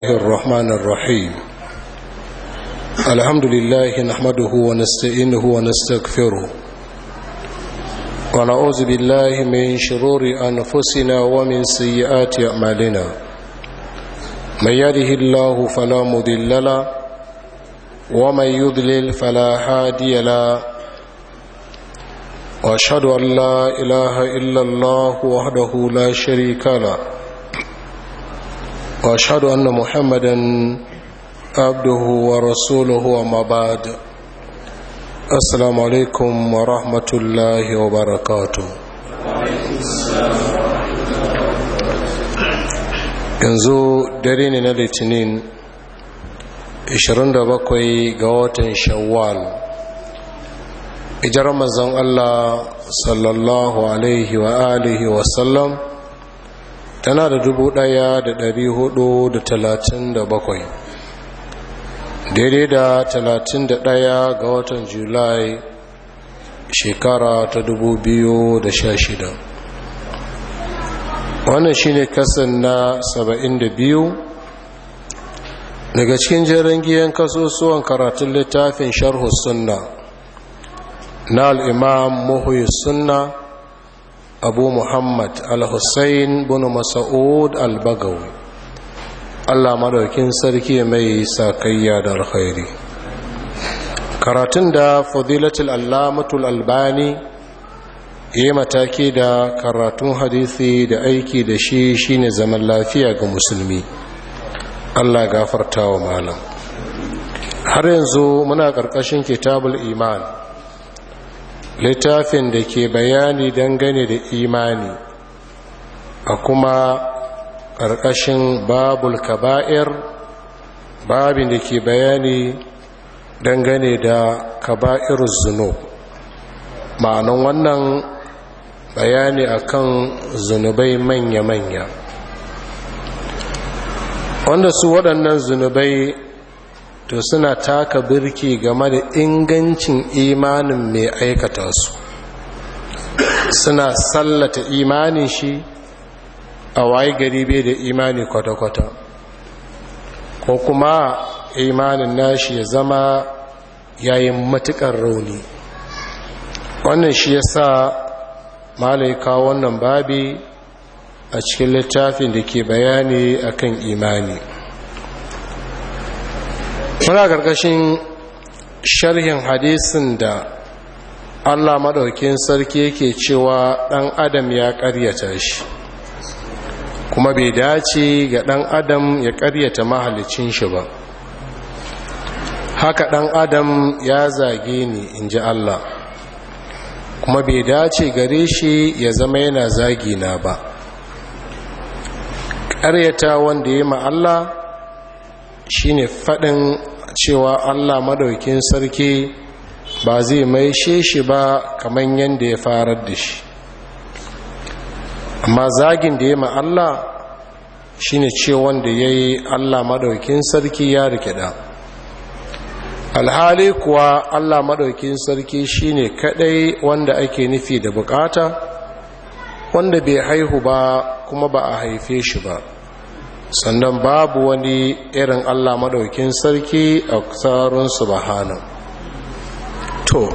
الرحمن الرحيم الحمد لله نحمده ونستعينه ونستغفره ونعوذ بالله من شرور أنفسنا ومن سيئات أعمالنا من يده الله فلا مضل له ومن يضلل فلا هادي له واشهد ان لا اله الا الله وحده لا شريك له واشهد ان محمدا عبده ورسوله وما بعد السلام عليكم ورحمه الله وبركاته yanzu dare ne na litinin 27 ga watan shawwal ijar manzon Allah sallallahu alaihi wa alihi wasallam tana da dubu ɗaya da dari hudu da talatin da bakwai daidai da talatin da ɗaya ga watan julai shekara ta dubu biyu da sha shida wannan shine kasan na saba'in da biyu daga cikin jerin giyan kasusuwan karatun littafin sharhu sunna na al'imam muhuyi sunna abu muhammad al-hussein bin masa'ud al-bagawi allah madaukin sarki mai sakayya da alkhairi karatun da fadilatul allamatul albani yi mataki da karatun hadisi da aiki da shi shine zaman lafiya ga musulmi allah gafarta wa malam har yanzu muna ƙarƙashin kitabul iman littafin da ke bayani dangane da imani a kuma ƙarƙashin babul kaba'ir babin da ke bayani dangane da kaba'ir zunub ma'anan wannan bayani akan zunubai manya-manya wanda su waɗannan zunubai to suna taka birki game da ingancin imanin mai aikata su suna sallata imanin shi a waye gari bai da imani kwata-kwata ko kuma imanin nashi ya zama yayin matukar rauni wannan shi ya sa malaika wannan babi a cikin littafin da ke bayani akan imani muna ƙarƙashin sharhin hadisin da allah maɗaukin sarki yake cewa ɗan adam ya ƙaryata shi kuma bai dace ga ɗan adam ya ƙaryata mahalicin shi ba haka ɗan adam ya zage ni in ji allah kuma bai dace gare shi ya zama yana zagi na ba ƙaryata wanda ya ma allah shine faɗin cewa Allah madaukin sarki ba zai maishe shi ba kamar yadda ya farar da shi amma zagin da ya ma Allah shine ce wanda ya yi Allah madaukin sarki ya rikida alhali kuwa Allah madaukin sarki shine kadai wanda ake nufi da bukata wanda bai haihu ba kuma ba a haife shi ba sannan babu wani irin Allah maɗaukin sarki a tsarin subhanahu to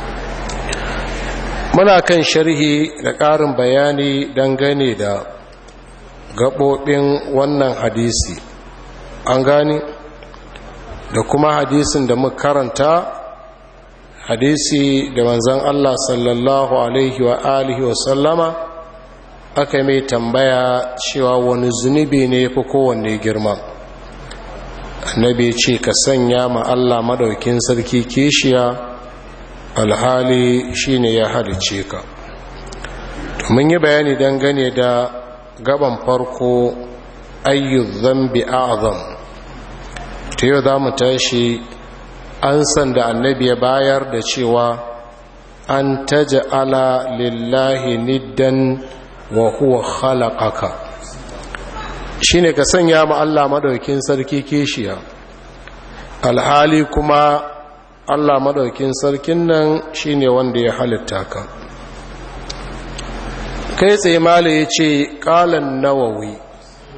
muna kan sharhi da ƙarin bayani dangane da gaɓoɓin wannan hadisi an gani da kuma hadisin da muka karanta hadisi da manzan Allah sallallahu alaihi wa alihi wa sallama aka mai tambaya cewa wani zunubi ne fi kowanne girma annabi ce ka sanya ma Allah madaukin sarki kishiya alhali shine ya halice ka mun yi bayani dangane da gaban farko ayyu zambi a'zam ta yau za mu tashi an san da annabi ya bayar da cewa an taja'ala lillahi niddan wa huwa khalaqaka shine ka sanya ma Allah madaukin sarki kishiya alhali kuma Allah madaukin sarkin nan shine wanda ya halitta ka kai tsaye mala yace qalan nawawi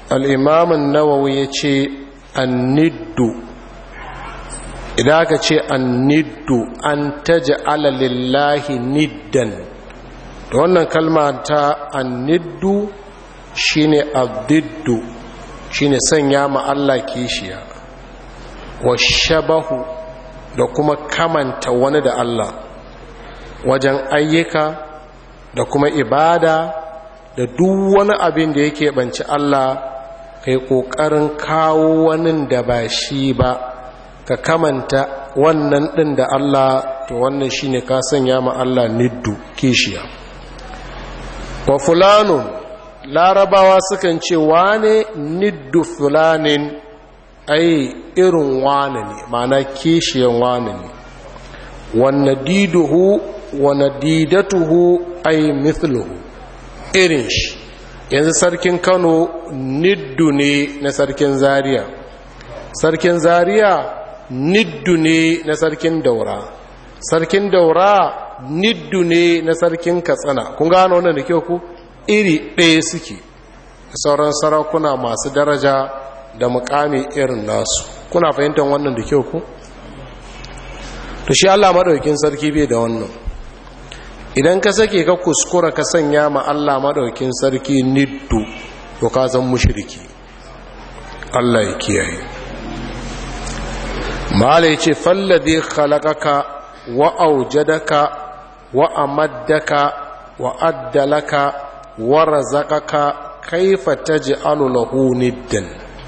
al'imamin nawawi ya ce anniddu idan aka ce anniddu an taji alalillahi niddan da wannan kalma ta anniddu shine addiddu shine sanya ma Allah kishiya wa shabahu da kuma kamanta wani da Allah wajen ayyuka da kuma ibada da duk wani abin da yake banci Allah kai ƙoƙarin kawo wani da ba shi ba ka kamanta wannan ɗin da Allah to wannan shi ne ka sanya ma Allah niddu kishiya wa fulanun larabawa sukan ce wane niddu fulanin ai irin wane ne mana kishiyan wane ne wanne diduhu wane didatuhu ai mithluhu irin shi yanzu sarkin kano niddu ne na sarkin zaria sarkin zaria niddu ne na sarkin daura sarkin daura niddu ne na sarkin katsina kun gano wannan da kyau ku iri ɗaya suke sauran sarakuna masu daraja da mukami irin nasu kuna fahimtar wannan da kyau ku to shi Allah madaukin sarki bai da wannan idan ka sake ka kuskura ka sanya ma Allah madaukin sarki niddu to ka zan mushriki Allah ya kiyaye mala yace falladhi khalaqaka wa awjadaka wa amaddaka wa addalaka wa razaqaka kaifa taj'alu lahu niddan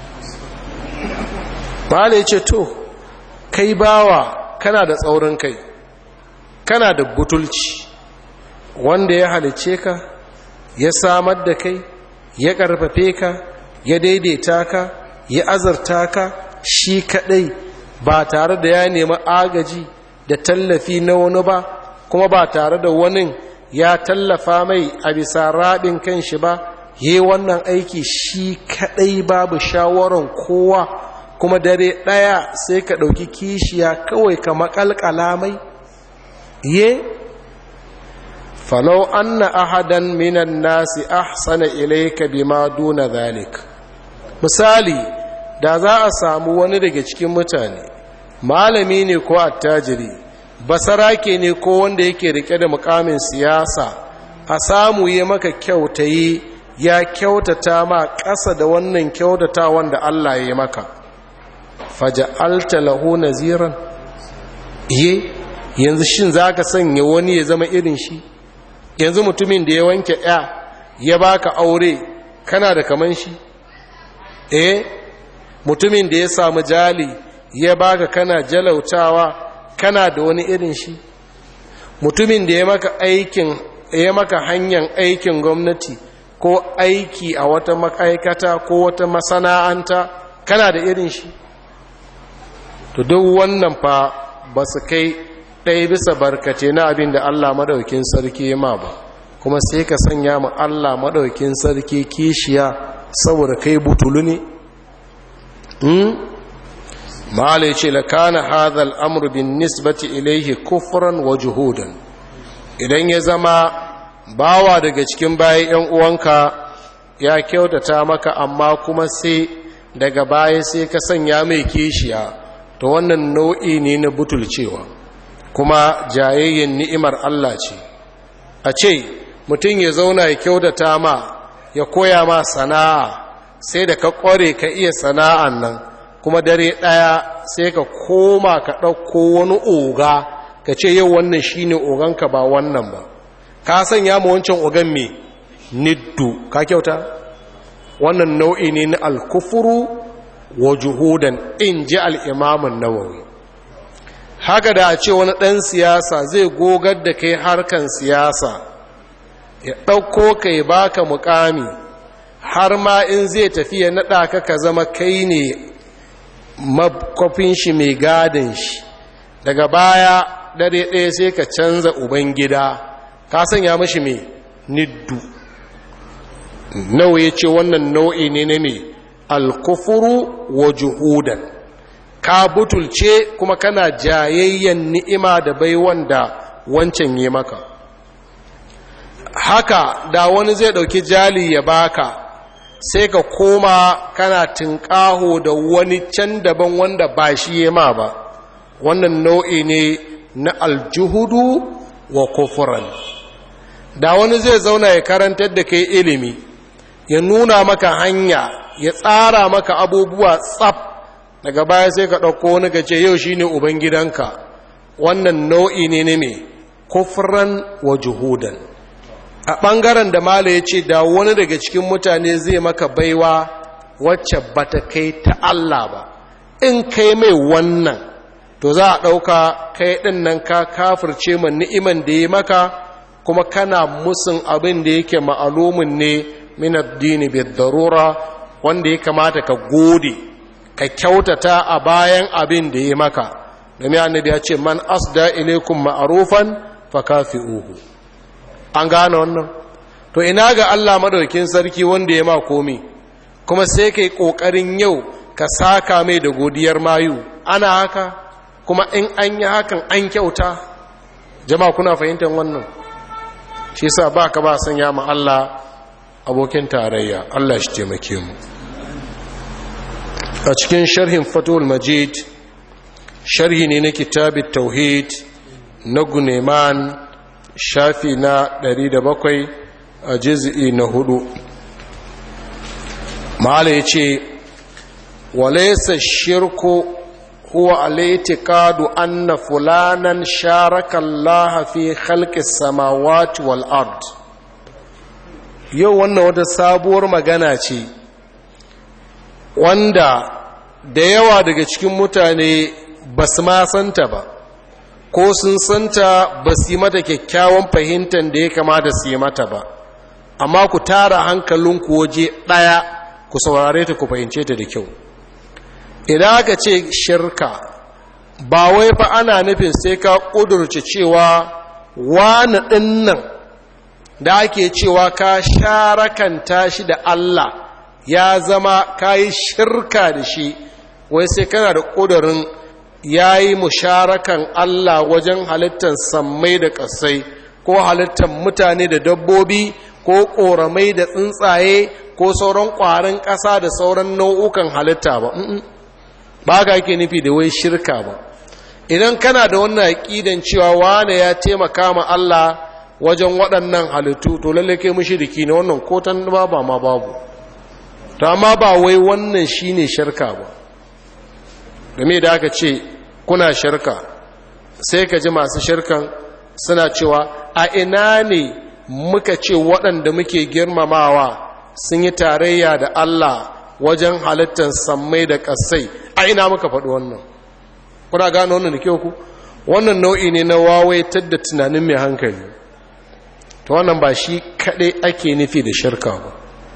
mala yace to kai bawa kana da tsaurin kai kana da butulci wanda ya halice ka ya samar da kai ya karfafe ka ya daidaita ka ya azarta ka shi kadai ba tare da ya nemi agaji da tallafi na wani ba kuma ba tare da wani ya tallafa mai a bisa raɗin kan shi ba yi wannan aiki shi kadai babu shawaran kowa kuma dare ɗaya sai ka ɗauki kishiya kawai ka makalkala mai ye falau anna ahadan minan nasi ahsana ilayka bima duna zalik misali da za a samu wani daga cikin mutane malami ne ko attajiri basarake ne ko wanda yake rike da mukamin siyasa a samu yi maka kyautayi ya kyautata ma ƙasa da wannan kyautata wanda Allah ya yi maka faja'alta lahu naziran ye yanzu shin zaka sanya wani ya zama irin shi yanzu mutumin da ya wanke ya ya baka aure kana da kaman shi eh mutumin da ya samu jali ya baka kana jalautawa kana da wani irin shi mutumin da ya maka aikin ya maka hanyar aikin gwamnati ko aiki a wata ma'aikata ko wata masana'anta kana da irin shi to duk wannan fa ba su kai ɗaya bisa barkace na abin da Allah maɗaukin sarki ma ba kuma sai ka sanya ma Allah maɗaukin sarki kishiya saboda kai butulu ne ma'ala ya ce la kana hadha al'amru bin nisbati ilaihi kufran wa juhudan idan ya zama bawa daga cikin bayan yan uwanka ya kyautata maka amma kuma sai daga baya sai ka sanya mai kishiya to wannan nau'i ne na butulcewa kuma jayayyen ni'imar Allah ce a ce mutum ya zauna ya kyautata ma ya koya ma sana'a sai da ka kware ka iya sana'an nan kuma dare ɗaya sai ka koma ka ɗauko wani oga ka ce yau wannan shi ne oganka ba wannan ba ka sanya ma wancan ogan me niddu ka kyauta wannan nau'i ne na alkufuru wa juhudan in ji al'imamun nawawi haka da a ce wani ɗan siyasa zai gogar da kai harkan siyasa ya ɗauko ka yi baka mukami har ma in zai tafi ya naɗa ka ka zama kai ne makwafin shi mai gadin shi daga baya dare ɗaya sai ka canza ubangida ka sanya mashi mai niddu nawa ya ce wannan nau'i ne na mai alkufuru wa juhudan ka butulce kuma kana jayayyen ni'ima da bai wanda wancan yi maka haka da wani zai ɗauki jali ya baka sai ka koma kana tunƙaho da wani can daban wanda ba shi ya ma ba wannan nau'i ne na aljuhudu wa kufuran da wani zai zauna ya karantar da kai ilimi ya nuna maka hanya ya tsara maka abubuwa tsaf daga baya sai ka ɗauko wani ka ce yau shi ne ubangidanka wannan nau'i ne ne mai kufran wa juhudan a ɓangaren da mala ya ce da wani daga cikin mutane zai maka baiwa wacce ba ta kai ta Allah ba in kai mai wannan to za a ɗauka kai ɗin nan ka kafirce ma ni'iman da ya maka kuma kana musun abin da yake ma'alumin ne min addini bi darura wanda ya kamata ka gode ka kyautata a bayan abin da ya maka domin annabi ya ce man asda ilaikum ma'rufan fakafi'uhu an gane wannan to ina ga Allah madaukin sarki wanda ya ma komi kuma sai kai kokarin yau ka saka mai da godiyar mayu ana haka kuma in an yi hakan an kyauta jama'a kuna fahimtar wannan shi sa ba ka ba sanya ma Allah abokin tarayya Allah shi taimake mu a cikin sharhin fatul majid sharhi ne na kitabit tauhid na guneman shafi na 107 a jiz'i na hudu ma'ala ya ce walaisa shirku huwa alaitikadu anna fulanan sharaka Allah fi khalqis samawati wal ard yau wannan wata sabuwar magana ce wanda da yawa daga cikin mutane ba su ma santa ba ko sun santa ba su yi mata kyakkyawan fahimtar da ya kamata su yi mata ba amma ku tara hankalinku waje ɗaya ku saurare ta ku fahimce ta da kyau idan aka ce shirka ba wai fa ana nufin sai ka ƙudurce cewa wani ɗinnan da ake cewa ka sharakanta shi da Allah ya zama ka yi shirka da shi wai sai kana da ƙudurin ya yi musharakan Allah wajen halittar sammai da ƙasai ko halittar mutane da dabbobi ko ƙoramai da tsuntsaye ko sauran ƙwarin ƙasa da sauran nau'ukan halitta ba ba ka ake nufi da wai shirka ba idan kana da wannan aƙidan cewa wane ya taimaka ma Allah wajen waɗannan halittu to lalle kai mushriki ne wannan kotan ba ba ma babu to amma ba wai wannan shine shirka ba game da aka ce kuna shirka sai ka ji masu shirkan suna cewa a ina ne muka ce waɗanda muke girmamawa sun yi tarayya da Allah wajen halittar sammai da ƙasai a ina muka faɗi wannan kuna gano wannan da kyau ku wannan nau'i ne na wawaitar da tunanin mai hankali ta wannan ba shi kaɗai ake nufi da shirka ba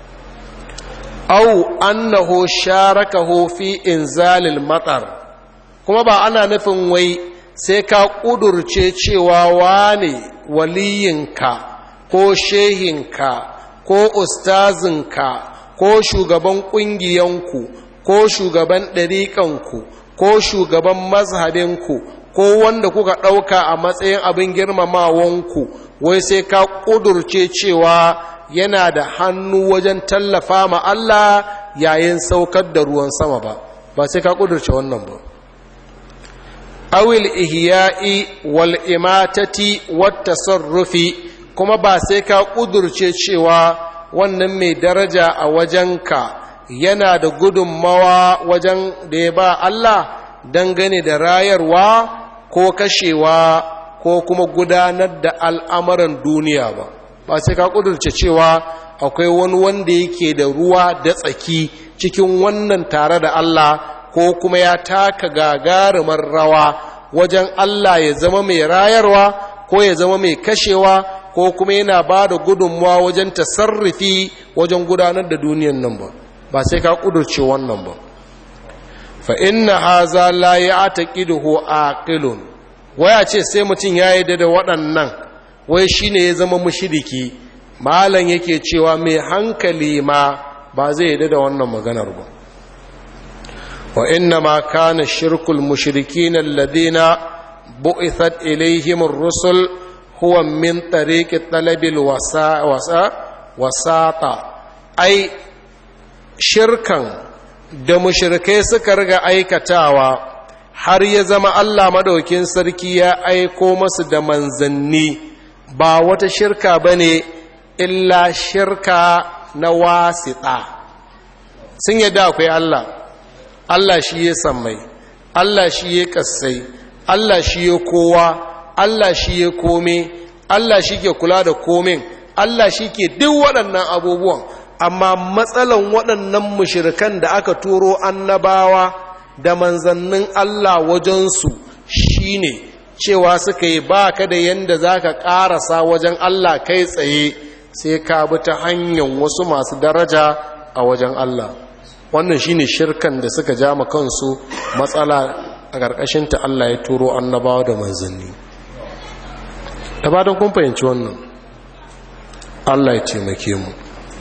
au annahu sharakahu fi inzalil matsar kuma ba ana nufin wai sai ka ƙudurce cewa wane waliyinka ko shehinka ko ustazinka ko shugaban ƙungiyanku ko shugaban ɗariƙanku ko shugaban mazhabinku ko wanda kuka ɗauka a matsayin abin girmamawanku wai sai ka ƙudurce cewa yana da hannu wajen tallafa ma Allah yayin saukar da ruwan sama ba ba sai ka ƙudurce wannan ba awil ihya'i wal imatati wat tasarrufi kuma ba sai ka ƙudurce cewa wannan mai daraja a wajenka yana da gudunmawa wajen da ya ba Allah dangane da rayarwa ko kashewa ko kuma gudanar da al'amuran duniya ba ba sai ka ƙudurce cewa akwai wani wanda yake da ruwa da tsaki cikin wannan tare da Allah ko kuma ya taka gagarumar rawa wajen Allah ya zama mai rayarwa ko ya zama mai kashewa ko kuma yana ba da gudunmawa wajen tasarrufi wajen gudanar da duniyan nan ba ba sai ka kudurce wannan ba fa inna haza la ya'taqiduhu aqilun waya ce sai mutum ya yi da waɗannan wai shine ya zama mushriki malam yake cewa mai hankali ma ba zai yi da wannan maganar ba wa inna ma kana shirkul mushrikin alladhina bu'ithat ilayhim ar-rusul huwa min tariqi talabil wasa wasa wasata ai shirkan da mushrikai suka riga aikatawa har ya zama Allah madaukin sarki ya aiko masu da manzanni ba wata shirka bane illa shirka na wasiɗa sun yadda akwai Allah Allah shi ya sammai Allah shi ya kassai Allah shi ya kowa Allah shi ya kome Allah shi ke kula da komin Allah shi ke duk waɗannan abubuwan amma matsalan waɗannan mushirikan da aka turo annabawa da manzannin Allah wajensu shine cewa suka yi ba ka da yadda za ka ƙarasa wajen Allah kai tsaye sai ka bi ta hanyar wasu masu daraja a wajen Allah wannan shine shirkan da suka ja ma kansu matsala a ƙarƙashinta Allah ya turo annabawa da manzanni da ba don kun fahimci wannan Allah ya taimake mu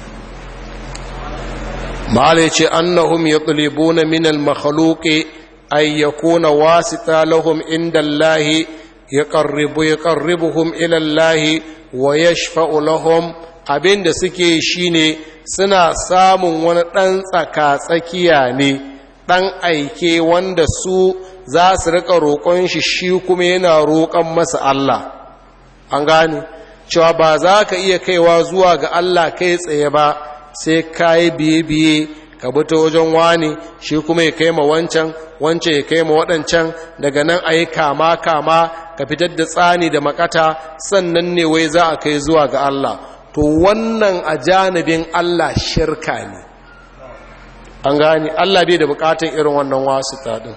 ma'ala ce annahum yatlibuna min al-makhluqi ay yakuna wasita lahum inda Allah yaqarribu yaqarribuhum ila Allah wa yashfa'u lahum abinda suke shine suna samun wani dan tsaka tsakiya ne dan aike wanda su za su rika roƙon shi shi kuma yana roƙon masa Allah an gane cewa ba za ka iya kaiwa zuwa ga Allah kai tsaye ba sai ka yi biye-biye ka bi ta wajen wani shi kuma ya kai ma wancan wancan ya kai ma waɗancan daga nan a yi kama-kama ka fitar da tsani da makata sannan ne wai za a kai zuwa ga Allah to wannan a janibin Allah shirka ne an gane Allah bai da bukatan irin wannan wasu taɗin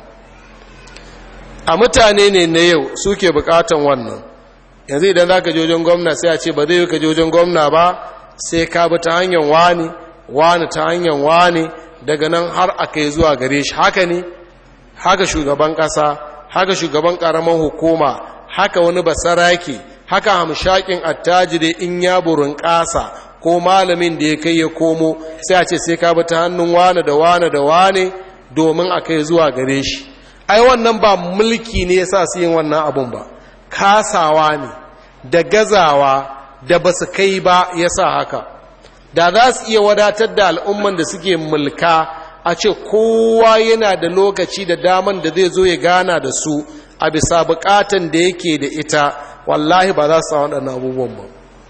a mutane ne na yau suke bukatan wannan yanzu idan za ka je wajen gwamna sai a ce ba zai yi ka je wajen gwamna ba sai ka bi ta hanyar wani wani ta hanyar wani daga nan har aka yi zuwa gare shi haka ne haka shugaban ƙasa haka shugaban ƙaramin hukuma haka wani basaraki haka hamshakin attajiri in ya burin ƙasa ko malamin da ya kai ya komo sai a ce sai ka bi ta hannun wane da wane da wane domin a kai zuwa gare shi ai wannan ba mulki ne ya sa su yin wannan abun ba kasawa ne da gazawa da ba su kai ba ya sa haka da za su iya wadatar da al'umman da suke mulka a ce kowa yana da lokaci da daman da zai zo ya gana da su a bisa bukatan da yake da ita wallahi ba za su sa waɗannan abubuwan ba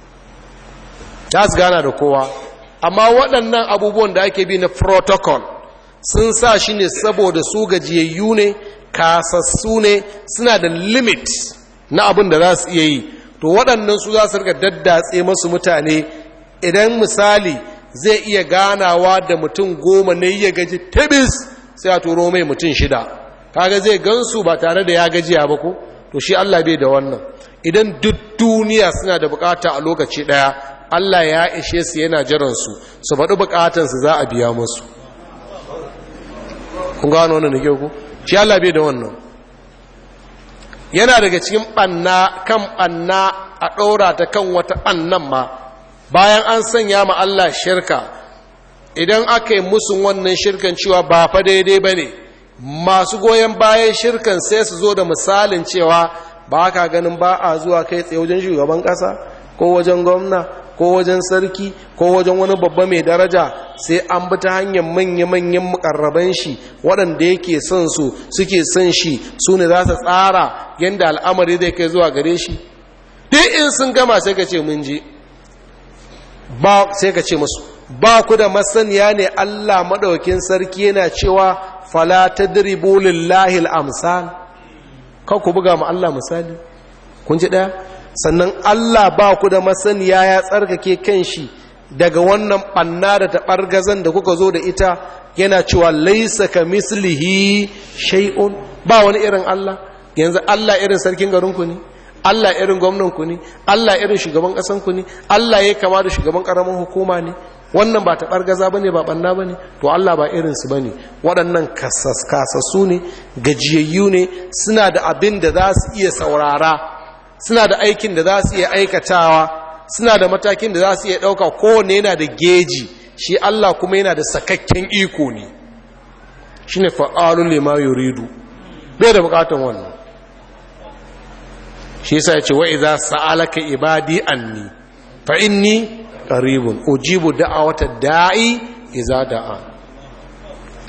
za su gana da kowa amma waɗannan abubuwan da ake bi na protocol sun sa shi ne saboda su gajiyayyu ne kasassu ne suna da limit na abin da za su iya yi to waɗannan su za su rika daddatse masu mutane idan misali zai iya ganawa da mutum goma ne ya gaji tabis sai a turo mai mutum shida kaga zai gansu ba tare da ya gajiya ba ko to shi Allah bai da wannan idan duk duniya suna da bukata a lokaci daya Allah ya ishe su yana jiran su su faɗi bukatansu za a biya musu kun gano wannan da kyau ku shi Allah bai da wannan yana daga cikin ɓanna kan ɓanna a ɗora ta kan wata ɓannan ma bayan an sanya ma Allah shirka idan aka yi musun wannan shirkan cewa ba fa daidai ba ne masu goyon bayan shirkan sai su zo da misalin cewa ba ka ganin ba a zuwa kai tsaye wajen shugaban ƙasa ko wajen gwamna ko wajen sarki ko wajen wani babba mai daraja sai an bi ta hanyar manya-manyan mukarraban shi waɗanda yake son su suke son shi su ne za su tsara yadda al'amari zai kai zuwa gare shi duk in sun gama sai ka ce mun ji ba sai ka ce musu ba ku da masaniya ne Allah maɗaukin sarki yana cewa fala tadribu lillahi al-amsal kan ku buga ma Allah misali kun ji ɗaya sannan Allah ba ku da masaniya ya tsarkake kanshi daga wannan ɓanna da taɓargazan da kuka zo da ita yana cewa laisa ka mislihi shay'un ba wani irin Allah yanzu Allah irin sarkin garinku ne Allah irin gwamnanku ne Allah irin shugaban ƙasanku ne Allah ya kama da shugaban ƙaramin hukuma ne wannan ba taɓargaza ba ne ba ɓanna ba ne to Allah ba irinsu ba ne waɗannan kasassu ne gajiyayyu ne suna da abin da za su iya saurara suna da aikin da za su iya aikatawa suna da matakin da za su iya ɗauka kowane yana da geji shi Allah kuma yana da sakakken iko ne shi ne fa'alun lima yuridu bai da bukatan wannan shi yasa ya ce wa iza sa'alaka ibadi anni fa inni qaribun ujibu da'awata da'i iza da'a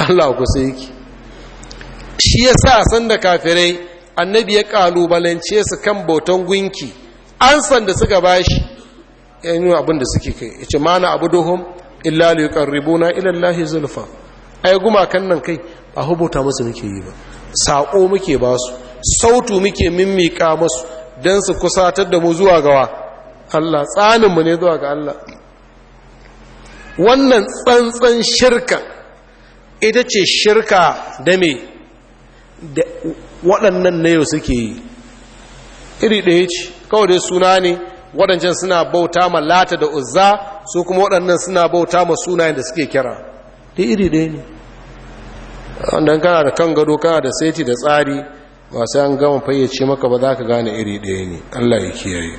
Allah kusa yake shi ya sa san da kafirai annabi ya kalubalance su kan bautan gunki an san da suka bashi ya yi abin da suke kai ya ce mana abu duhun illa li yuqarribuna ila Allah zulfa ai gumakan nan kai ba hubuta musu muke yi ba sako muke ba su sautu muke mimmika musu dan su kusatar da mu zuwa gawa Allah tsanin mu ne zuwa ga Allah wannan tsantsan shirka ita ce shirka da me da waɗannan na yau suke yi iri ɗaya ce kawai dai suna ne waɗancan suna bauta ma lata da uzza su kuma waɗannan suna bauta ma sunayen da suke kira da iri ɗaya ne wanda kana da kan gado kana da saiti da tsari ba sai an gama fayyace maka ba za ka gane iri ɗaya ne allah ya kiyaye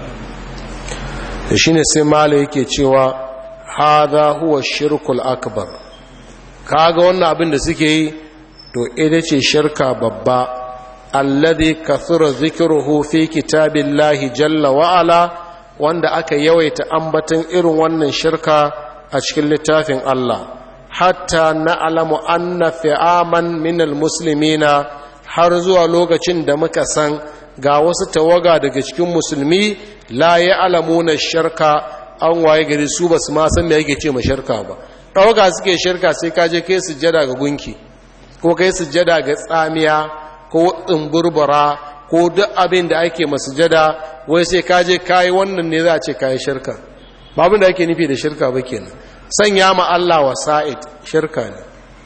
da shi ne sai mala yake cewa haza huwa shirkul akbar kaga wannan abin da suke yi to ita ce shirka babba alladhi kathura zikruhu fi kitabillahi jalla wa ala wanda aka yawaita ambaton irin wannan shirka a cikin littafin Allah hatta na'lamu anna fi'aman minal muslimina har zuwa lokacin da muka san ga wasu tawaga daga cikin musulmi la ya'lamuna shirka an waye gari su basu ma san me yake ce ma shirka ba tawaga suke shirka sai ka je kai sujjada ga gunki ko kai sujjada ga tsamiya ko tsumburbura ko duk abin da ake masujada wai sai ka je kayi wannan ne za a ce kayi shirka babin da ake nufi da shirka ba kenan sanya ma Allah wasa'id shirka ne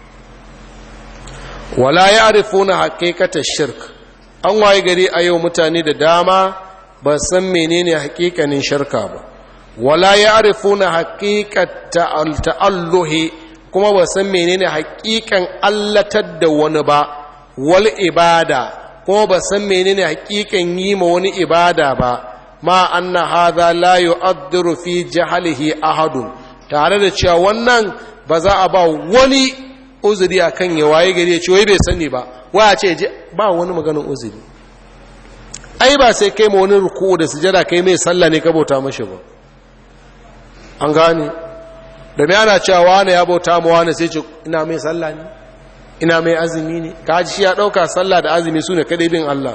wala ya'rifuna haqiqatash shirk an waye gari a yau mutane da dama ba san menene haƙiƙanin shirka ba wala ya'rifuna haqiqata al-ta'alluhi kuma ba san menene haƙiƙan allatar da wani ba wal ibada kuma ba san menene haƙiƙan yi ma wani ibada ba ma anna hadha la yu'addiru fi jahalihi ahadun tare da cewa wannan ba za a ba wani uzuri akan ya waye gari ya ce wai bai sani ba waya ce ba wani maganin uzuri ai ba sai kai ma wani ruku da sujada kai mai sallah ne ka bauta mashi ba an gane da mai ana cewa wane ya bauta ma wane sai ce ina mai sallah ne ina mai azumi ne ka ji shi ya ɗauka sallah da azumi su ne kaɗai bin Allah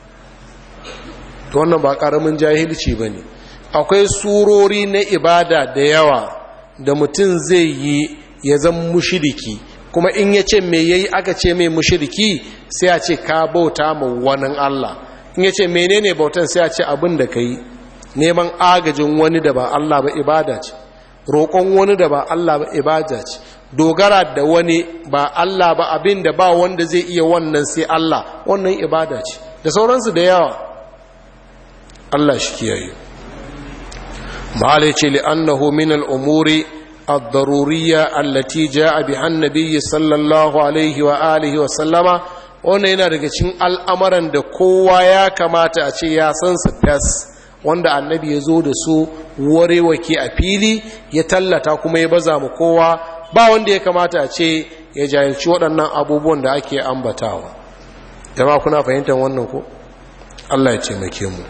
to wannan ba ƙaramin jahilci ba ne akwai surori na ibada da yawa da mutum zai yi ya zan mushiriki kuma in ya ce mai yayi aka ce mai mushiriki sai a ce ka bauta ma wani Allah in ya ce menene bautan sai a ce abin da ka yi neman agajin wani da ba Allah ba ibada ce roƙon wani da ba Allah ba ibada ce dogara da wani ba Allah ba abin da ba wanda zai iya wannan sai Allah wannan ibada ce da sauransu da yawa Allah shi kiyaye ce li'annahu min al'umuri ad-daruriyya allati ja'a biha an-nabiy sallallahu alaihi wa alihi wa sallama wannan yana daga cikin al'amuran da kowa ya kamata a ce ya san su fas wanda annabi ya zo da su warewake a fili ya tallata kuma ya baza mu kowa ba wanda ya kamata a ce ya jahilci waɗannan abubuwan da ake ambatawa jama kuna fahimtar wannan ko Allah ya taimake mu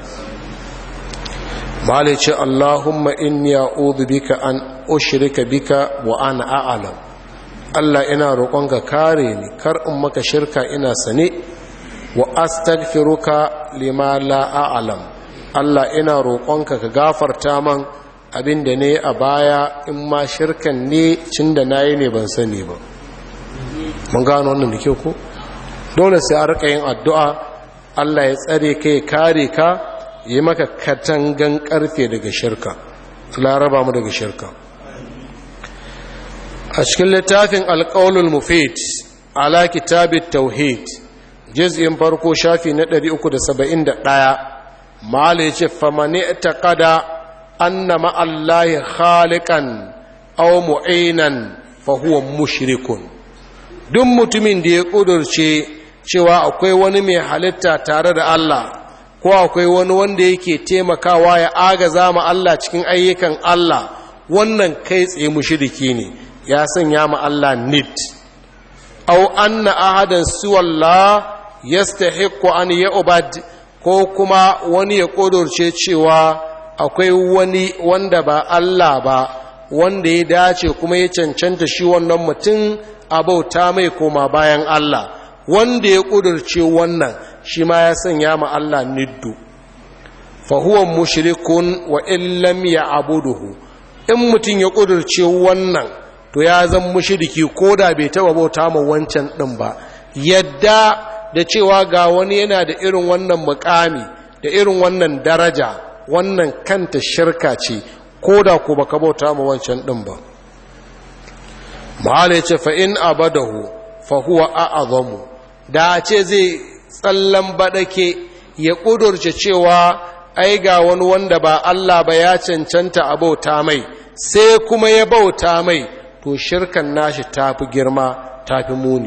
malai ce Allahumma inni a'udhu bika an ushrika bika wa ana a'lam Allah ina roƙonka kare ni kar in maka shirka ina sane wa astaghfiruka lima la a'lam Allah ina roƙonka ka gafarta man abin da ne a baya in ma shirkan ne cin da na yi ne ban sani ba mun gano wannan da ke ku dole sai a rika yin addu'a Allah ya tsare ka ya kare ka yi maka katangan karfe daga shirka laraba mu daga shirka a cikin littafin alƙaunul mufid ala kitabit tauhid jiz'in farko shafi na 371 mala ya ce famani ta kada anna ma'allahi khalikan aw mu'inan fa huwa mushrikun duk mutumin da ya kudurce cewa akwai wani mai halitta tare da Allah ko akwai wani wanda yake taimakawa ya agaza ma Allah cikin ayyukan Allah wannan kai tsaye mushriki ne ya sanya ma Allah nid aw anna ahadan siwallah yastahiqqu an ya'bad ko kuma wani ya ƙudurce cewa akwai wani wanda ba Allah ba wanda ya dace kuma ya cancanta shi wannan mutum a bauta mai koma bayan Allah wanda ya ƙudurce wannan shi ma ya sanya ma Allah niddu fahuwan mushrikun wa illam ya abuduhu in mutum ya ƙudurce wannan to ya zan mushriki ko da bai taɓa bauta ma wancan ɗin ba yadda da cewa ga wani yana da irin wannan mukami da irin wannan daraja wannan kanta shirka ce ko da ku baka bauta ma wancan ɗin ba mahala ya ce fa'in abadahu fa huwa a'azamu da ce zai tsallan baɗake ya ƙudurce cewa ai ga wani wanda ba Allah ba ya cancanta a bauta mai sai kuma ya bauta mai to shirkan nashi tafi girma tafi muni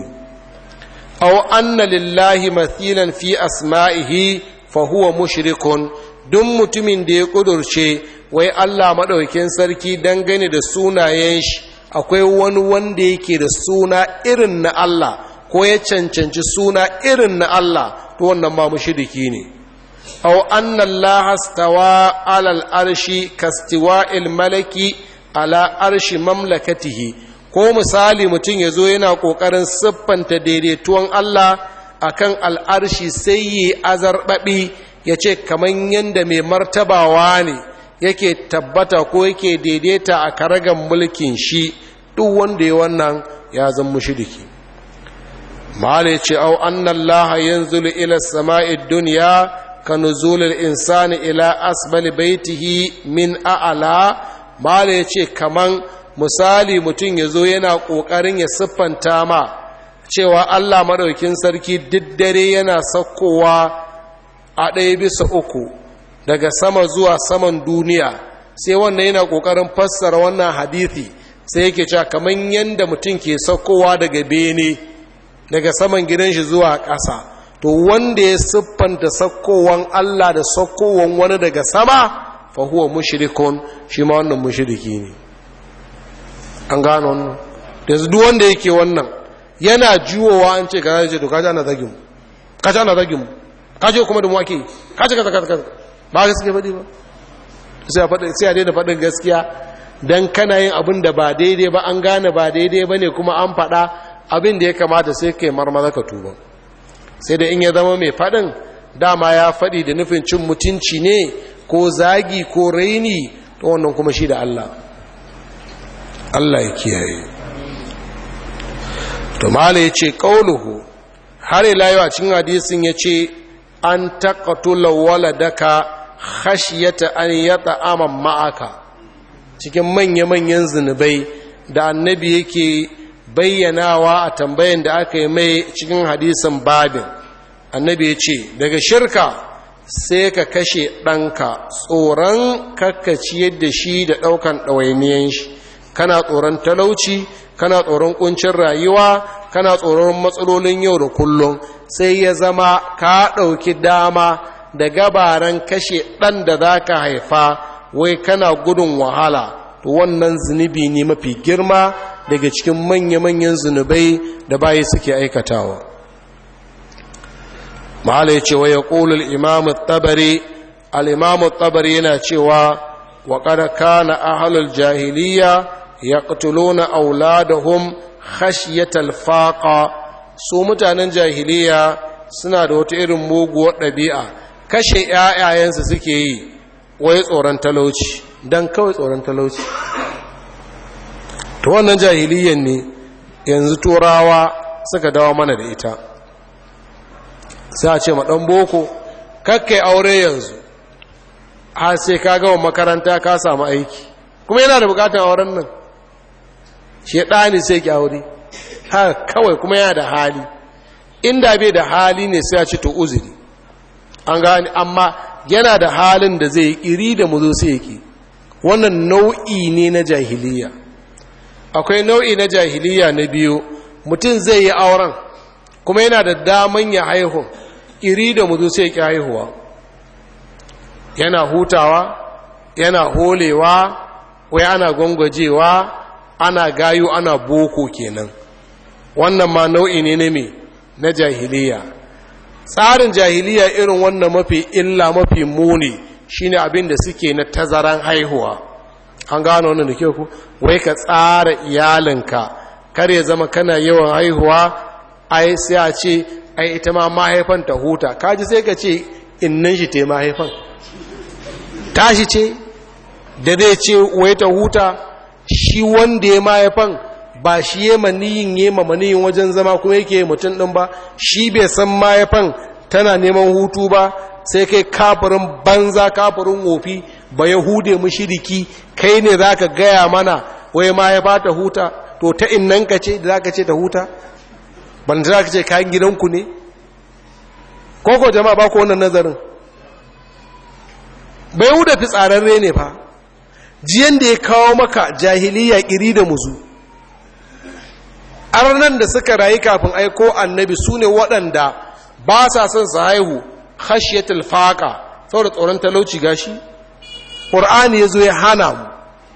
aw anna lillahi mathilan fi asma'ihi fa huwa mushrikun duk mutumin da ya kudurce wai Allah madaukakin sarki dangane da sunayen shi akwai wani wanda yake da suna irin na Allah ko ya cancanci suna irin na Allah to wannan ma mushriki ne aw anna Allah stawa ala al-arshi kastiwa'il malaki ala arshi mamlakatihi ko misali mutum ya zo yana ƙoƙarin siffanta daidaituwan Allah a kan al'arshi sai yi azarɓaɓi ya ce kamar yadda mai martabawa ne yake tabbata ko yake daidaita a karagan mulkin shi duk wanda ya wannan ya zan mushiriki mahala ya ce au annan laha yanzu ila sama'id duniya ka nuzulul insani ila asbali baitihi min a'ala mahala ya ce kaman misali mutum ya zo yana ƙoƙarin ya siffanta ma cewa Allah maɗaukin sarki duk dare yana saukowa a ɗaya bisa uku daga sama zuwa saman duniya sai wannan yana ƙoƙarin fassara wannan hadithi sai yake cewa kamar yadda mutum ke saukowa daga bene daga saman gidan shi zuwa ƙasa to wanda ya siffanta saukowan Allah da saukowan wani daga sama fa huwa mushrikun shi ma wannan mushriki ne an gano wannan yanzu duk wanda yake wannan yana juwowa an ce kaza ce to kaji ana zagin mu kaji ana zagin mu kaji kuma da mu ake kaji kaza kaza kaza ba gaskiya faɗi ba sai a faɗi sai a daina faɗin gaskiya dan kana yin abin da ba daidai ba an gane ba daidai ba ne kuma an faɗa abin da ya kamata sai kai marmaza ka tuba sai da in ya zama mai faɗin dama ya faɗi da nufin cin mutunci ne ko zagi ko raini to wannan kuma shi da Allah Allah ya kiyaye to mala ya ce ƙauluhu har ila yau a cikin hadisin ya ce an taƙatula waladaka khashiyata an yata aman ma'aka cikin manya-manyan zunubai da annabi yake bayyanawa a tambayan da aka yi mai cikin hadisin babin annabi ya ce daga shirka sai ka kashe ɗanka tsoron kakkaci yadda shi da ɗaukan ɗawainiyan shi kana tsoron talauci kana tsoron kuncin rayuwa kana tsoron matsalolin yau da kullum sai ya zama ka ɗauki dama da gabaran kashe ɗan da za ka haifa wai kana gudun wahala to wannan zunubi ne mafi girma daga cikin manya-manyan zunubai da bayi suke aikatawa mahala ya ce wa ya ƙulul imamu tabari al'imamu tabari yana cewa wa ƙada kana ahalul jahiliya yaqtuluna auladahum khashyatal faqa su mutanen jahiliya suna da wata irin muguwar ɗabi'a kashe ƴaƴayensu suke yi wai tsoron talauci dan kawai tsoron talauci to wannan jahiliyan ne yanzu turawa suka dawo mana da ita sai a ce ma ɗan boko kakkai aure yanzu har sai ka gama makaranta ka samu aiki kuma yana da bukatar auren nan shi ɗani sai ki aure haka kawai kuma yana da hali inda bai da hali ne sai ya ci to uzuri an gani amma yana da halin da zai iri da mu zo sai yake wannan nau'i ne na jahiliya akwai nau'i na jahiliya na biyu mutum zai yi auren kuma yana da daman ya haihu iri da mu zo sai yake haihuwa yana hutawa yana holewa wai ana gwangwajewa ana gayu ana boko kenan wannan ma nau'i ne na me na jahiliya tsarin jahiliya irin wannan mafi illa mafi muni shine abin da suke na tazaran haihuwa an gano wannan da kyau ku wai ka tsara iyalinka kar ya zama kana yawan haihuwa ai sai a ce ai ita ma mahaifan ta huta kaji sai ka ce innan shi te mahaifan tashi ce da zai ce wai ta huta shi wanda ya mahaifan ba shi ya maniyin ya maniyin wajen zama kuma yake mutum ɗin ba shi bai san mahaifan tana neman hutu ba sai kai kafirin banza kafirin wofi ba ya hude mushiriki kai ne za ka gaya mana wai mahaifa ta huta to ta innan ka ce da za ka ce ta huta ban za ka ce kayan gidanku ne koko jama'a ba ku wannan nazarin bai huda fitsararre ne fa jiyan da ya kawo maka jahiliya iri da muzu arnan da suka rayu kafin aiko annabi su ne waɗanda ba sa son su haihu khashiyatul faqa saboda tsoron talauci gashi qur'ani yazo ya hana mu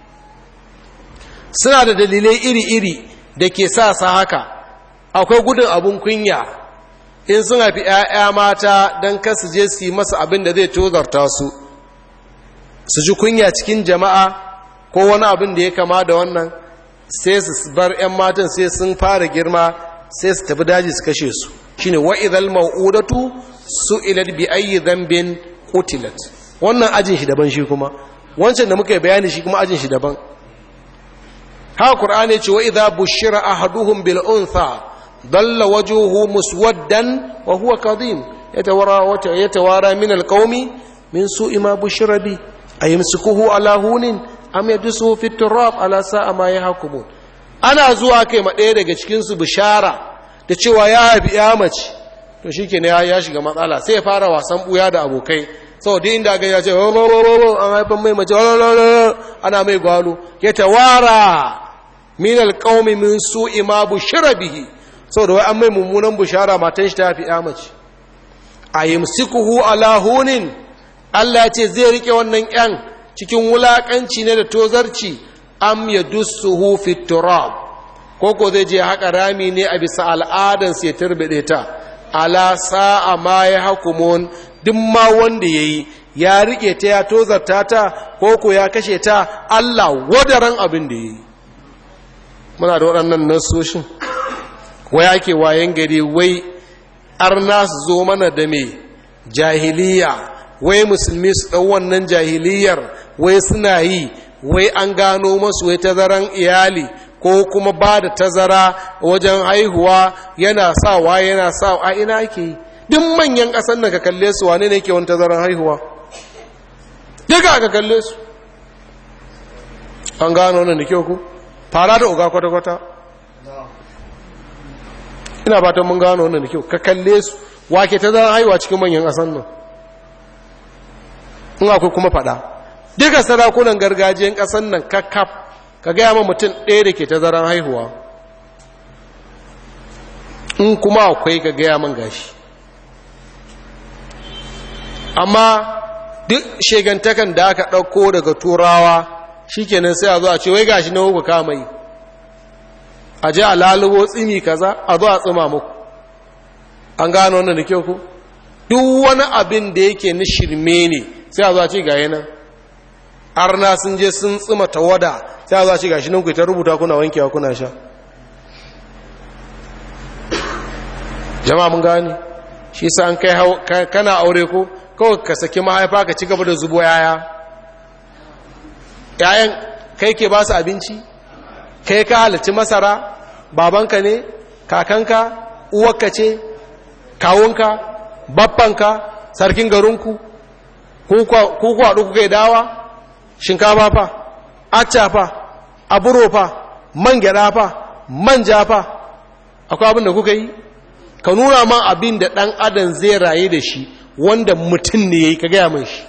suna da dalilai iri-iri da ke sa sa haka akwai gudun abun kunya in sun haifi 'ya'ya mata don kasu je su yi masa abin da zai tozarta su su ji kunya cikin jama'a ko wani abin da ya kama da wannan sai su bar 'yan matan sai sun fara girma sai su tafi daji su kashe su shine wa idhal mau'udatu su'ilat bi ayyi dhanbin qutilat wannan ajin shi daban shi kuma wancan da muka yi bayani shi kuma ajin shi daban ha qur'ani ce wa idha bushira ahaduhum bil untha dalla wajhuhu muswaddan wa huwa kadhim yatawara wa yatawara min al qaumi min su'i ma bushira bi ayumsikuhu ala hunin am yadsuhu fi turab ala sa'a ma yahkumun ana zuwa kai ma ɗaya daga cikin su bishara da cewa ya haifi ya mace to shi ke ya shiga matsala sai ya fara wasan buya da abokai sau da inda gani ya ce an haifan mai mace ana mai gwalo ya tawara min alƙaumi min su ima bushira bihi sau da wai an mai mummunan bushara matan shi ta haifi ya mace a yi musikuhu ala hunin allah ya ce zai rike wannan yan cikin wulaƙanci ne da tozarci am ya dussuhu fi turab koko zai je haka rami ne a bisa al'adansu ya turbide ta ala sa'a ma ya hakumun duk ma wanda ya yi ya rike ta ya tozarta ta koko ya kashe ta Allah wadaran abin da ya yi muna da waɗannan nasoshin wai ake wayan gari wai arna su zo mana da mai jahiliya wai musulmi su ɗau wannan jahiliyar wai suna yi wai an gano masu wai tazaran iyali ko kuma ba da tazara wajen haihuwa yana sawa yana sa a ina ake yi duk manyan ƙasar da ka kalle su wane ne ke wani tazaran haihuwa duka aka kalle su an gano wannan da kyau ku fara da uga kwata-kwata ina ba ta mun gano wannan da kyau ka kalle su wake tazaran haihuwa cikin manyan ƙasar nan in akwai kuma faɗa duka sarakunan gargajiyan ƙasar nan kakkaf ka gaya ma mutum ɗaya da ke tazaran haihuwa in kuma akwai ka gaya man gashi amma duk shegantakan da aka ɗauko daga turawa shikenan sai a zo a ce wai gashi na hukun kama yi a ji a lalubo tsimi kaza a zo a tsima muku an gano wannan da kyau ku duk wani abin da yake na shirme ne sai a zo a ce ga yanan arna sun je sun tsima tawada sai a zo a ce gashi nan ku ta rubuta kuna wankewa kuna sha jama'a mun gani shi sa an kai kana aure ko kawai ka saki mahaifa ka ci gaba da zubo yaya yayan kai ke ba su abinci kai ka halarci masara babanka ne kakanka uwarka ce kawunka babbanka sarkin garinku ku kwaɗu kuka yi dawa shinkafa fa acca fa aburo fa man gyaɗa fa manja fa akwai abin da kuka yi ka nuna man abin da ɗan adam zai raye da shi wanda mutum ne ya yi ka gaya mai shi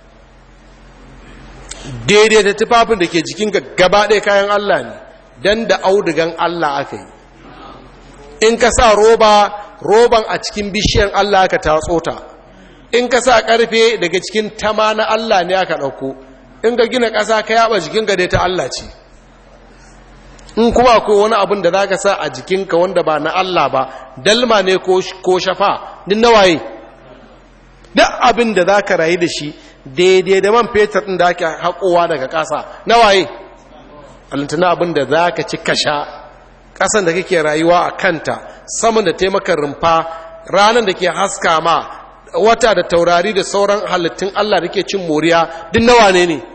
daidai da tufafin da ke jikinka gaba ɗaya kayan Allah ne don da audugan Allah aka yi in ka sa roba roban a cikin bishiyar Allah aka tatso ta in ka sa ƙarfe daga cikin tama na Allah ne aka ɗauko in ka gina ƙasa ka yaba jikinka dai ta Allah ce in kuma akwai wani abin da za ka sa a jikinka wanda ba na Allah ba dalma ne ko shafa din nawaye duk abin da za ka rayu da shi daidai da man fetur ɗin da ake haƙowa daga ƙasa na waye alintana abin da za ka ci kasha ƙasan da kake rayuwa a kanta saman da taimakon rumfa ranar da ke haska ma wata da taurari da sauran halittun Allah da ke cin moriya duk nawa ne ne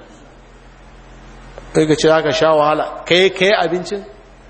kai ka ce za ka sha wahala kai kai abincin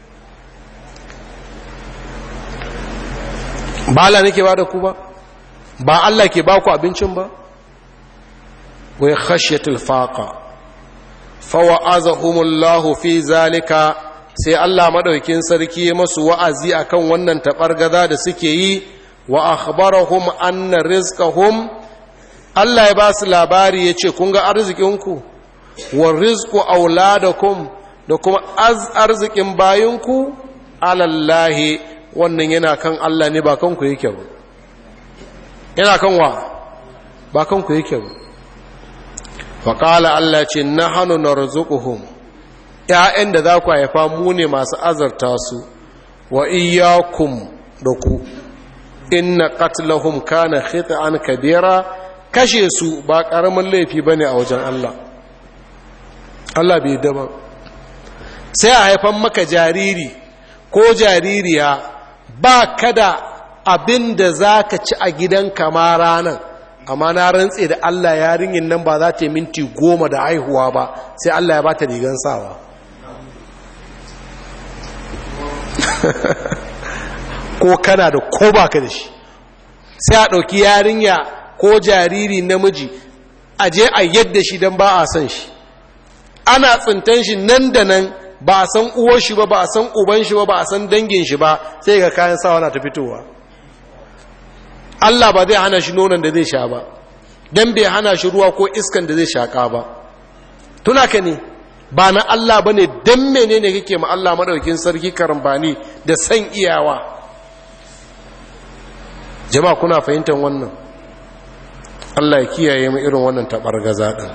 ba Allah nake ba da ku ba ba Allah ke ba ku abincin ba wai khashyatul faqa fa wa'azahumullahu fi zalika sai Allah madaukin sarki masu wa'azi akan wannan tabargaza da suke yi wa akhbarahum anna rizqahum Allah ya ba su labari yace kun ga arzikinku wa rizqu auladakum da kuma arzikin bayinku alallahi wannan yana kan Allah ne ba kanku yake ba yana kan wa ba kanku yake ba faƙala Allah ce na hannu na rizukuhum ‘ya'yan da za ku haifa mu ne masu azarta su wa iyakum da ku inna qatlahum kana khit'an kabira kashe su ba ƙaramin laifi ba ne a wajen Allah Allah bai daba sai a haifan maka jariri ko jaririya ba kada abin da za ka ci a gidanka ma ranar amma na rantse da Allah yarinyin nan ba za ta yi minti goma da haihuwa ba sai Allah ya ba ta rigan sawa ko kana da ko ba ka da shi sai a ɗauki yarinya ko jariri namiji a je a yadda shi don ba a san shi ana tsintan shi nan da nan ba a san uwar shi ba ba a san uban shi ba ba a san dangin shi ba sai ga kayan sawa na ta fitowa Allah ba zai hana shi nonon da zai sha ba don bai hana shi ruwa ko iskan da zai shaƙa ba tuna ka ne ba na Allah ba ne don mene ne kake ma Allah maɗaukin sarki karambani da san iyawa jama'a kuna fahimtar wannan Allah ya kiyaye mu irin wannan taɓargaza ɗin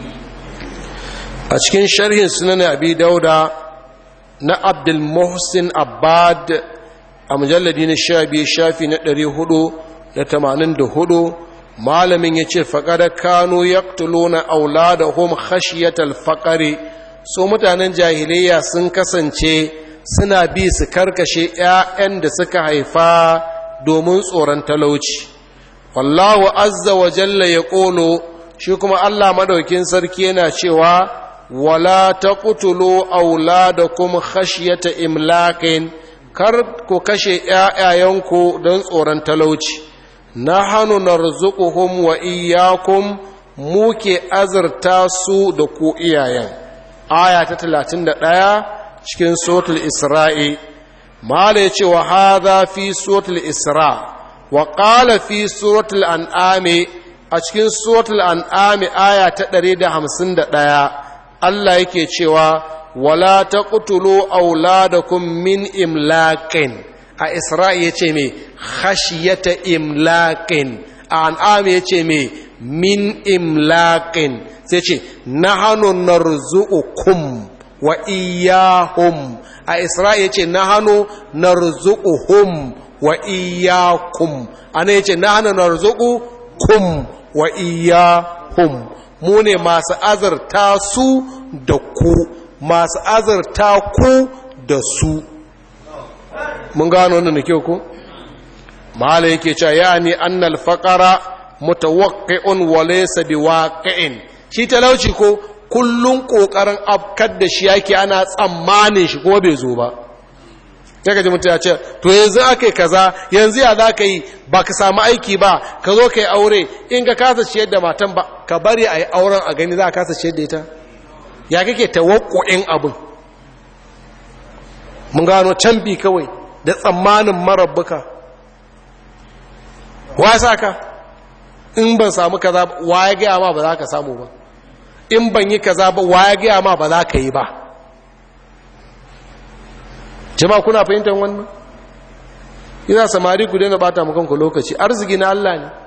a cikin sharhin sunan abi dauda na abdul muhsin abbad a mujalladi na sha biyu shafi na ɗari hudu da tamanin da hudu malamin ya ce faƙada kano ya tulona auladahum khashiyatal faƙari so mutanen jahiliya sun kasance suna bi su karkashe 'ya'yan da suka haifa domin tsoron talauci wallahu azza wa jalla ya ƙolo shi kuma allah maɗaukin sarki yana cewa wala ta ƙutulo auladakum khashyata imlaƙin kar ku kashe ‘ya'yayenku don tsoron talauci na hannu na rizukuhum wa iyakun muke azurta su da ku iyayen aya ta talatin da ɗaya cikin sotul isra'i mala ya ce wa haza fi sotul isra wa ƙala fi sotul an'ami a cikin sotul an'ami aya ta ɗari da hamsin da ɗaya Allah yake cewa wala ta ƙutulo auladakum min imlaƙin a isra'i ya ce mai khashiyata imlaƙin a an'am ya ce mai min imlaƙin sai ce na hannun na kum wa iyahum a isra'i ya ce na hannu na hum wa iyakum ana ya ce na hannun na kum wa iyahum mu ne masu azarta su da ku masu azarta ku da su mun gano wannan da kyau ko mala yake cewa yani annal faqara mutawaqqi'un wa laysa biwaqi'in shi talauci ko kullun kokarin afkar da shi yake ana tsammanin shi kuma bai zo ba sai ka ji mutum ya ce to yanzu aka kaza yanzu ya za ka yi ba ka samu aiki ba ka zo ka yi aure in ka kasa ciyar da matan ba ka bari a yi auren a gani za a kasa ciyar da ita ya kake tawakku'in abin mun gano canbi kawai da tsammanin marabbuka wa sa ka in ban samu kaza ba wa ya gaya ma ba za ka samu ba in ban yi kaza ba wa ya gaya ma ba za ka yi ba jama'a kuna fahimtar wannan ina samari ku daina bata mu kanku lokaci arziki na Allah ne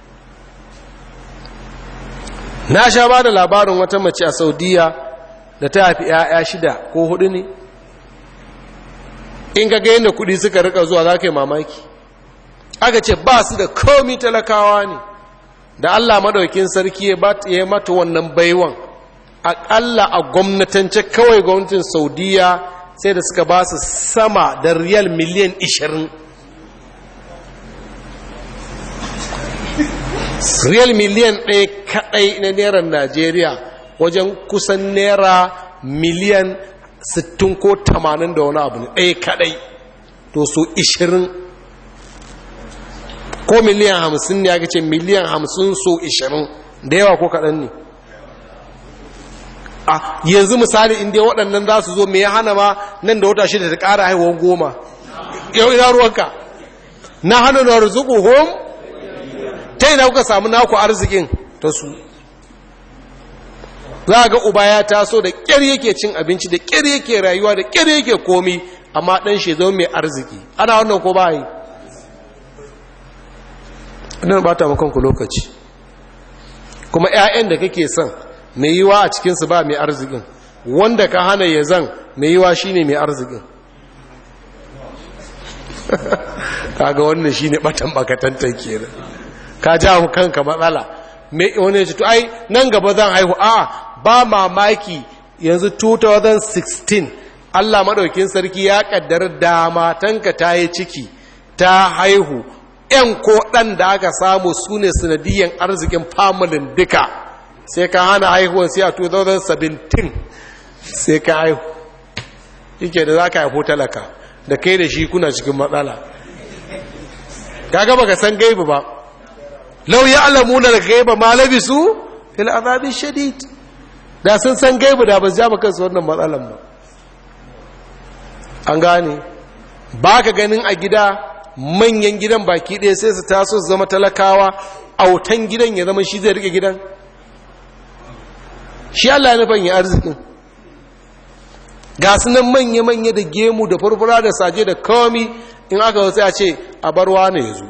na sha ba da labarin wata mace a saudiya da ta haifi 'ya'ya shida ko hudu ne in ga yadda kudi suka rika zuwa za ka yi mamaki aka ce ba su da komi talakawa ne da allah maɗaukin sarki ya mata wannan baiwan aƙalla a gwamnatance kawai gwamnatin saudiya sai da suka ba su sama da riyal miliyan 20 riyal miliyan ɗaya kaɗai na naira najeriya wajen kusan naira miliyan 60 ko 80 da wani abu ne ɗaya kaɗai to so 20 ko miliyan 50 ne aka ce miliyan 50 so 20 da yawa ko kaɗan ne a yanzu misali inda waɗannan za su zo mai ya hana ma nan da wata shida ta ƙara haihuwan goma yau ina ruwanka na hana na rizuku home ta ina kuka samu naku arzikin ta su za ga uba ya taso da ƙyar yake cin abinci da ƙyar yake rayuwa da ƙyar yake komi amma ɗan shi zo mai arziki ana wannan ko ba yi ɗan ba ta makonku lokaci kuma 'ya'yan da kake son mai yiwa a cikinsu ba mai arzikin wanda ka hana ya zan mai yiwa shi ne mai arzikin kaga wannan shi ne batan bakatantar kenan ka ja kanka matsala wani ya ce to ai nan gaba zan haihu a ba mamaki yanzu 2016 allah maɗaukin sarki ya ƙaddar da matanka ta yi ciki ta haihu 'yan ko ɗan da aka samu su ne sanadiyyar arzikin familin duka sai ka hana haihuwan sai a 2017 sai ka haihu yake da za ka haifo talaka da kai da shi kuna cikin matsala ka gaba ka san gaibu ba lau ya alamu da gaiba ma labisu fil azabi shadid da sun san gaibu da ba su ja kansu wannan matsalan ba an gane ba ka ganin a gida manyan gidan baki ɗaya sai su taso su zama talakawa autan gidan ya zama shi zai rike gidan shi Allah ya nufan ya arzikin ga su nan manya-manya da gemu da furfura da saje da komi in aka wasu ya ce a barwa ne ya zo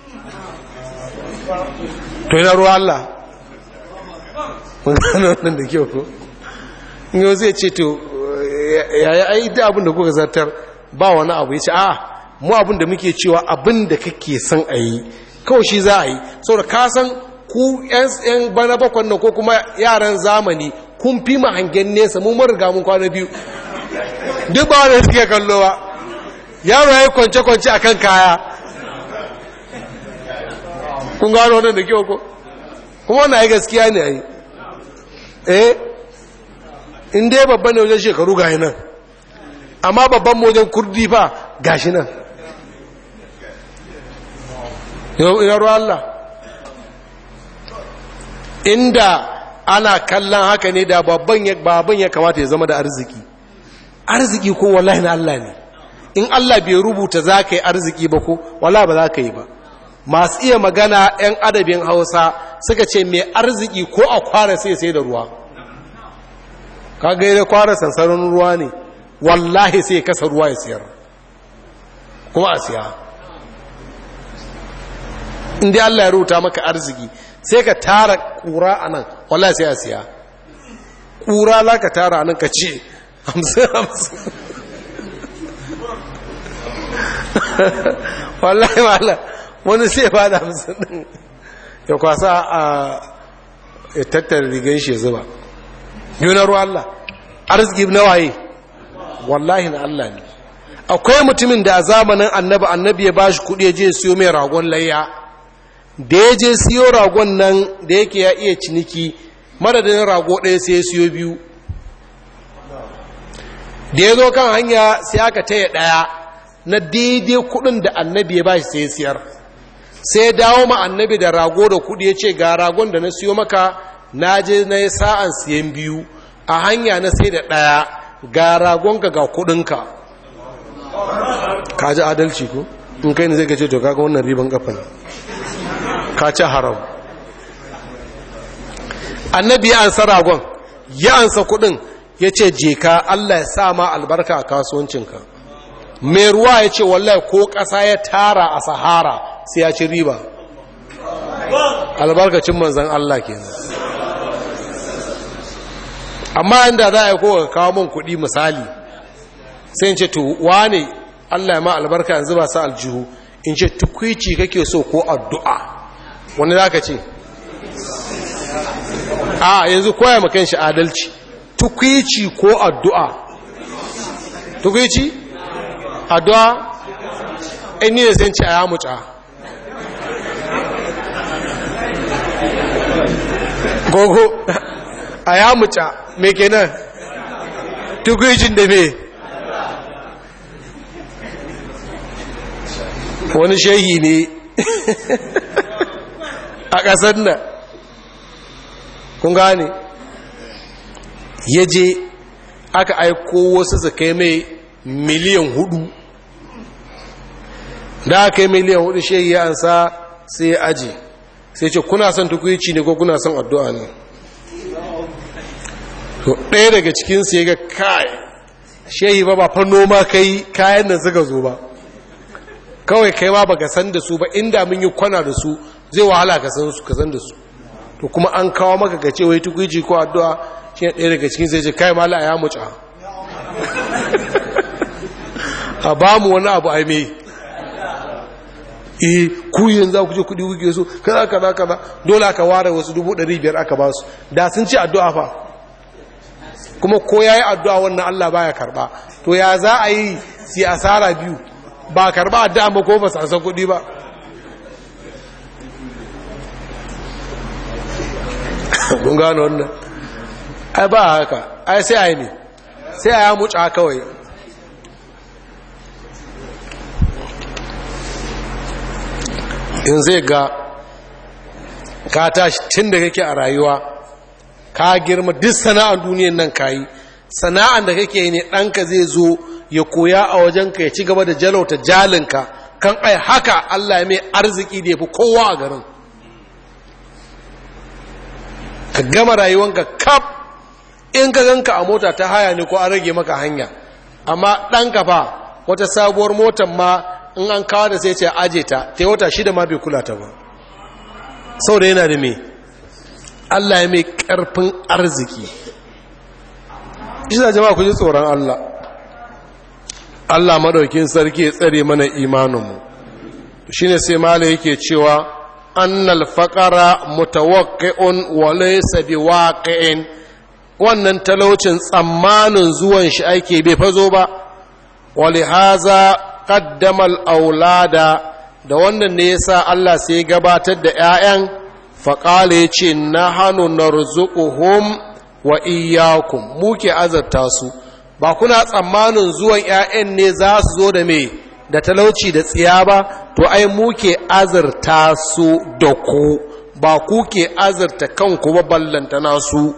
to yana ruwa Allah mun gano wannan da kyau ko in yau zai ce to yaya ai da abin da kuka zartar ba wani abu ya ce a mu abin da muke cewa abin da kake son a yi kawai shi za a yi saboda ka san ku yan bana bakwan nan ko kuma yaran zamani kun fi ma hangen nesa mun riga mun kwana biyu duk ba wanda suke kallo ba yaro ya yi kwance-kwance a kan kaya kun gano wannan da kyau ko kuma wannan ya gaskiya ne a yi eh in dai babban ne wajen shekaru ga nan amma babban wajen kurdi fa gashi nan yau ruwa Allah inda ana kallon haka ne da babban ya kamata ya zama da arziki arziki ko wallahi na Allah ne in Allah bai rubuta za ka yi arziki ba ko wala ba za ka yi ba masu iya magana 'yan adabin hausa suka ce mai arziki ko a kwara sai sai da ruwa ka gaida kwara sansanin ruwa ne wallahi sai kasa ruwa ya siyar kuma a siya inda Allah ya rubuta maka arziki sai ka tara kura a nan wallahi sai a siya kura za ka tara a nan ka ce hamsin hamsin wallahi wala wani sai ba da hamsin din ya kwasa a ya tattara rigan shi zuba yunar Allah arziki na waye wallahi na Allah ne akwai mutumin da a zamanin annabi annabi ya bashi kudi ya je siyo mai ragon layya da ya je siyo ragon nan da yake ya iya ciniki madadin rago ɗaya sai ya siyo biyu da ya zo kan hanya sai aka taya ɗaya na daidai kudin da annabi ya bashi sai ya siyar sai ya dawo ma annabi da rago da kudi ya ce ga ragon da na siyo maka na je na yi sa'an siyan biyu a hanya na sai da ɗaya ga ragonka ga kudinka ka ji adalci ko in kai ne zai gace to kaga wannan riban kafa ne ka ci haram annabi ya ansa ragon ya ansa kudin ya ce je ka allah ya sa ma albarka a kasuwancinka mai ruwa ya ce wallahi ko ƙasa ya tara a sahara sai ya ci riba albarkacin manzan allah kenan amma inda za a yi kowa kawo min kuɗi misali sai in ce to wane allah ya ma albarka yanzu ba sa aljihu in ce tukwici kake so ko addu'a wani za ka ce a yanzu koya makan shi adalci tukwici ko addu'a tukwici addu'a in ni da zai ci a ya muca gogo a ya muca me kenan tukwicin da me wani shehi ne a ƙasar nan kun gane ya je aka aiko wasu su kai mai miliyan hudu da aka yi miliyan hudu shehi ya ansa sai ya aji sai ce kuna son tukwici ne ko kuna son addu'a ne to ɗaya daga cikinsu ya ga kai shehi ba ba fa noma kai kayan da suka zo ba kawai kai ma baka san da su ba inda mun yi kwana da su zai wahala ka san su ka san da su to kuma an kawo maka ka ce wai tukuici ko addu'a shi ne ɗaya daga cikin sai ce kai mala ya muca a ba mu wani abu ai mai eh ku yanzu za ku je kuɗi kuke so kaza kaza kaza dole aka ware wasu dubu ɗari biyar aka ba su da sun ci addu'a fa kuma ko ya yi addu'a wannan Allah baya karɓa to ya za a yi si asara biyu ba karba addu'a ba ko ba su san kuɗi ba kun gano wannan ai ba haka ai sai ai ne sai a ya muca kawai in zai ga ka tashi tun da kake a rayuwa ka girma duk sana'ar duniyan nan ka yi sana'ar da kake ne ɗanka zai zo ya koya a wajenka ya ci gaba da jalauta jalinka kan ai haka Allah mai arziki da ya fi kowa a garin ka gama rayuwanka kaf in ka ganka a mota ta haya ne ko an rage maka hanya amma ɗanka fa wata sabuwar motar ma in an kawo da sai ce aje ta ta wata shida ma bai kula ta ba sau da yana da me Allah ya mai ƙarfin arziki isa jama'a ku ji tsoron Allah Allah madaukin sarki ya tsare mana imaninmu shine sai mala yake cewa annal faqara mutawaqqi'un wa laysa biwaqi'in wannan talaucin tsammanin zuwan shi ake bai fazo ba walihaza qaddama al-aulada da wannan ne yasa Allah sai gabatar da ƴaƴan faqala yace nahanu narzuquhum wa iyyakum muke azarta su ba kuna tsammanin zuwan ƴaƴan ne za su zo da me da talauci da tsiya ba to ai muke azarta su da ku ba ku ke azarta kanku ba ballantana su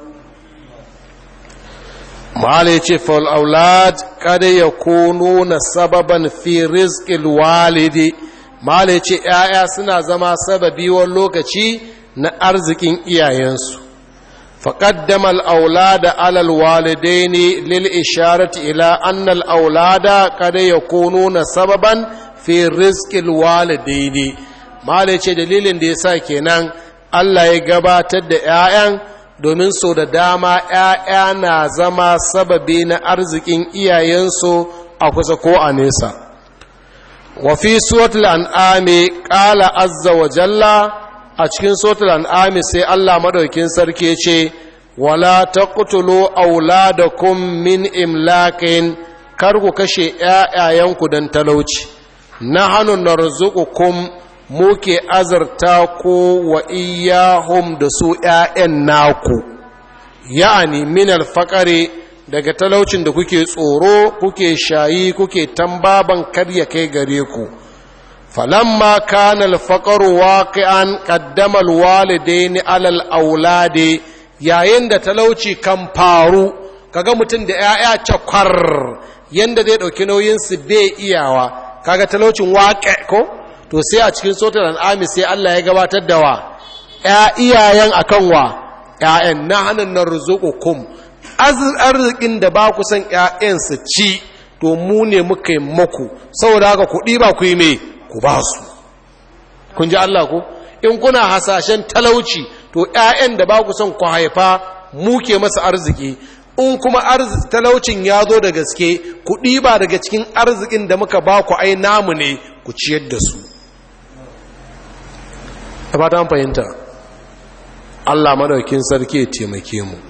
mahala ya ce aulad kada ya kono na sababan fi rizqil walidi mahala ya ce ‘ya'ya suna zama sababi wani lokaci na arzikin iyayensu فقدم الأولاد على الوالدين للإشارة إلى أن الأولاد قد يكونون سببا في رزق الوالدين ما ليش دليل دي ساكنان الله يقبات الدعاء domin so da dama ‘ya'ya na zama sababi na arzikin iyayensu a kusa ko a nesa. Wafi suwatul an'ami ƙala azza wa jalla a cikin suratul an'ami sai Allah madaukin sarki ce wala taqtulu auladakum min imlakin kar ku kashe ƴaƴayenku dan talauci nahnu narzuqukum muke azarta ko wa iyyahum da su ƴaƴan naku ya'ani min alfaqari daga talaucin da kuke tsoro kuke shayi kuke tambaban kar ya kai gare ku فلما كان الفقر واقعا قدم الوالدين على الاولاد yayin da talauci kan faru kaga mutum da ‘ya'ya cakwar yanda zai ɗauki nauyinsu bai iyawa kaga talaucin waƙe ko to sai a cikin sotar al'ami sai Allah ya gabatar da wa ‘ya iyayen akan wa ‘ya'yan na hannun na kum arzikin da ba ku san ‘ya'yan su ci to mu ne muka yi maku saboda haka kuɗi ba ku yi mai ku ba su kun ji Allah ku in kuna hasashen talauci to ƴaƴan da ba ku son ku haifa muke masa arziki in kuma talaucin ya zo da gaske ku ɗiba daga cikin arzikin da muka ba ku ai namu ne ku ciyar da su ba ta fahimta Allah madaukin sarki ya taimake mu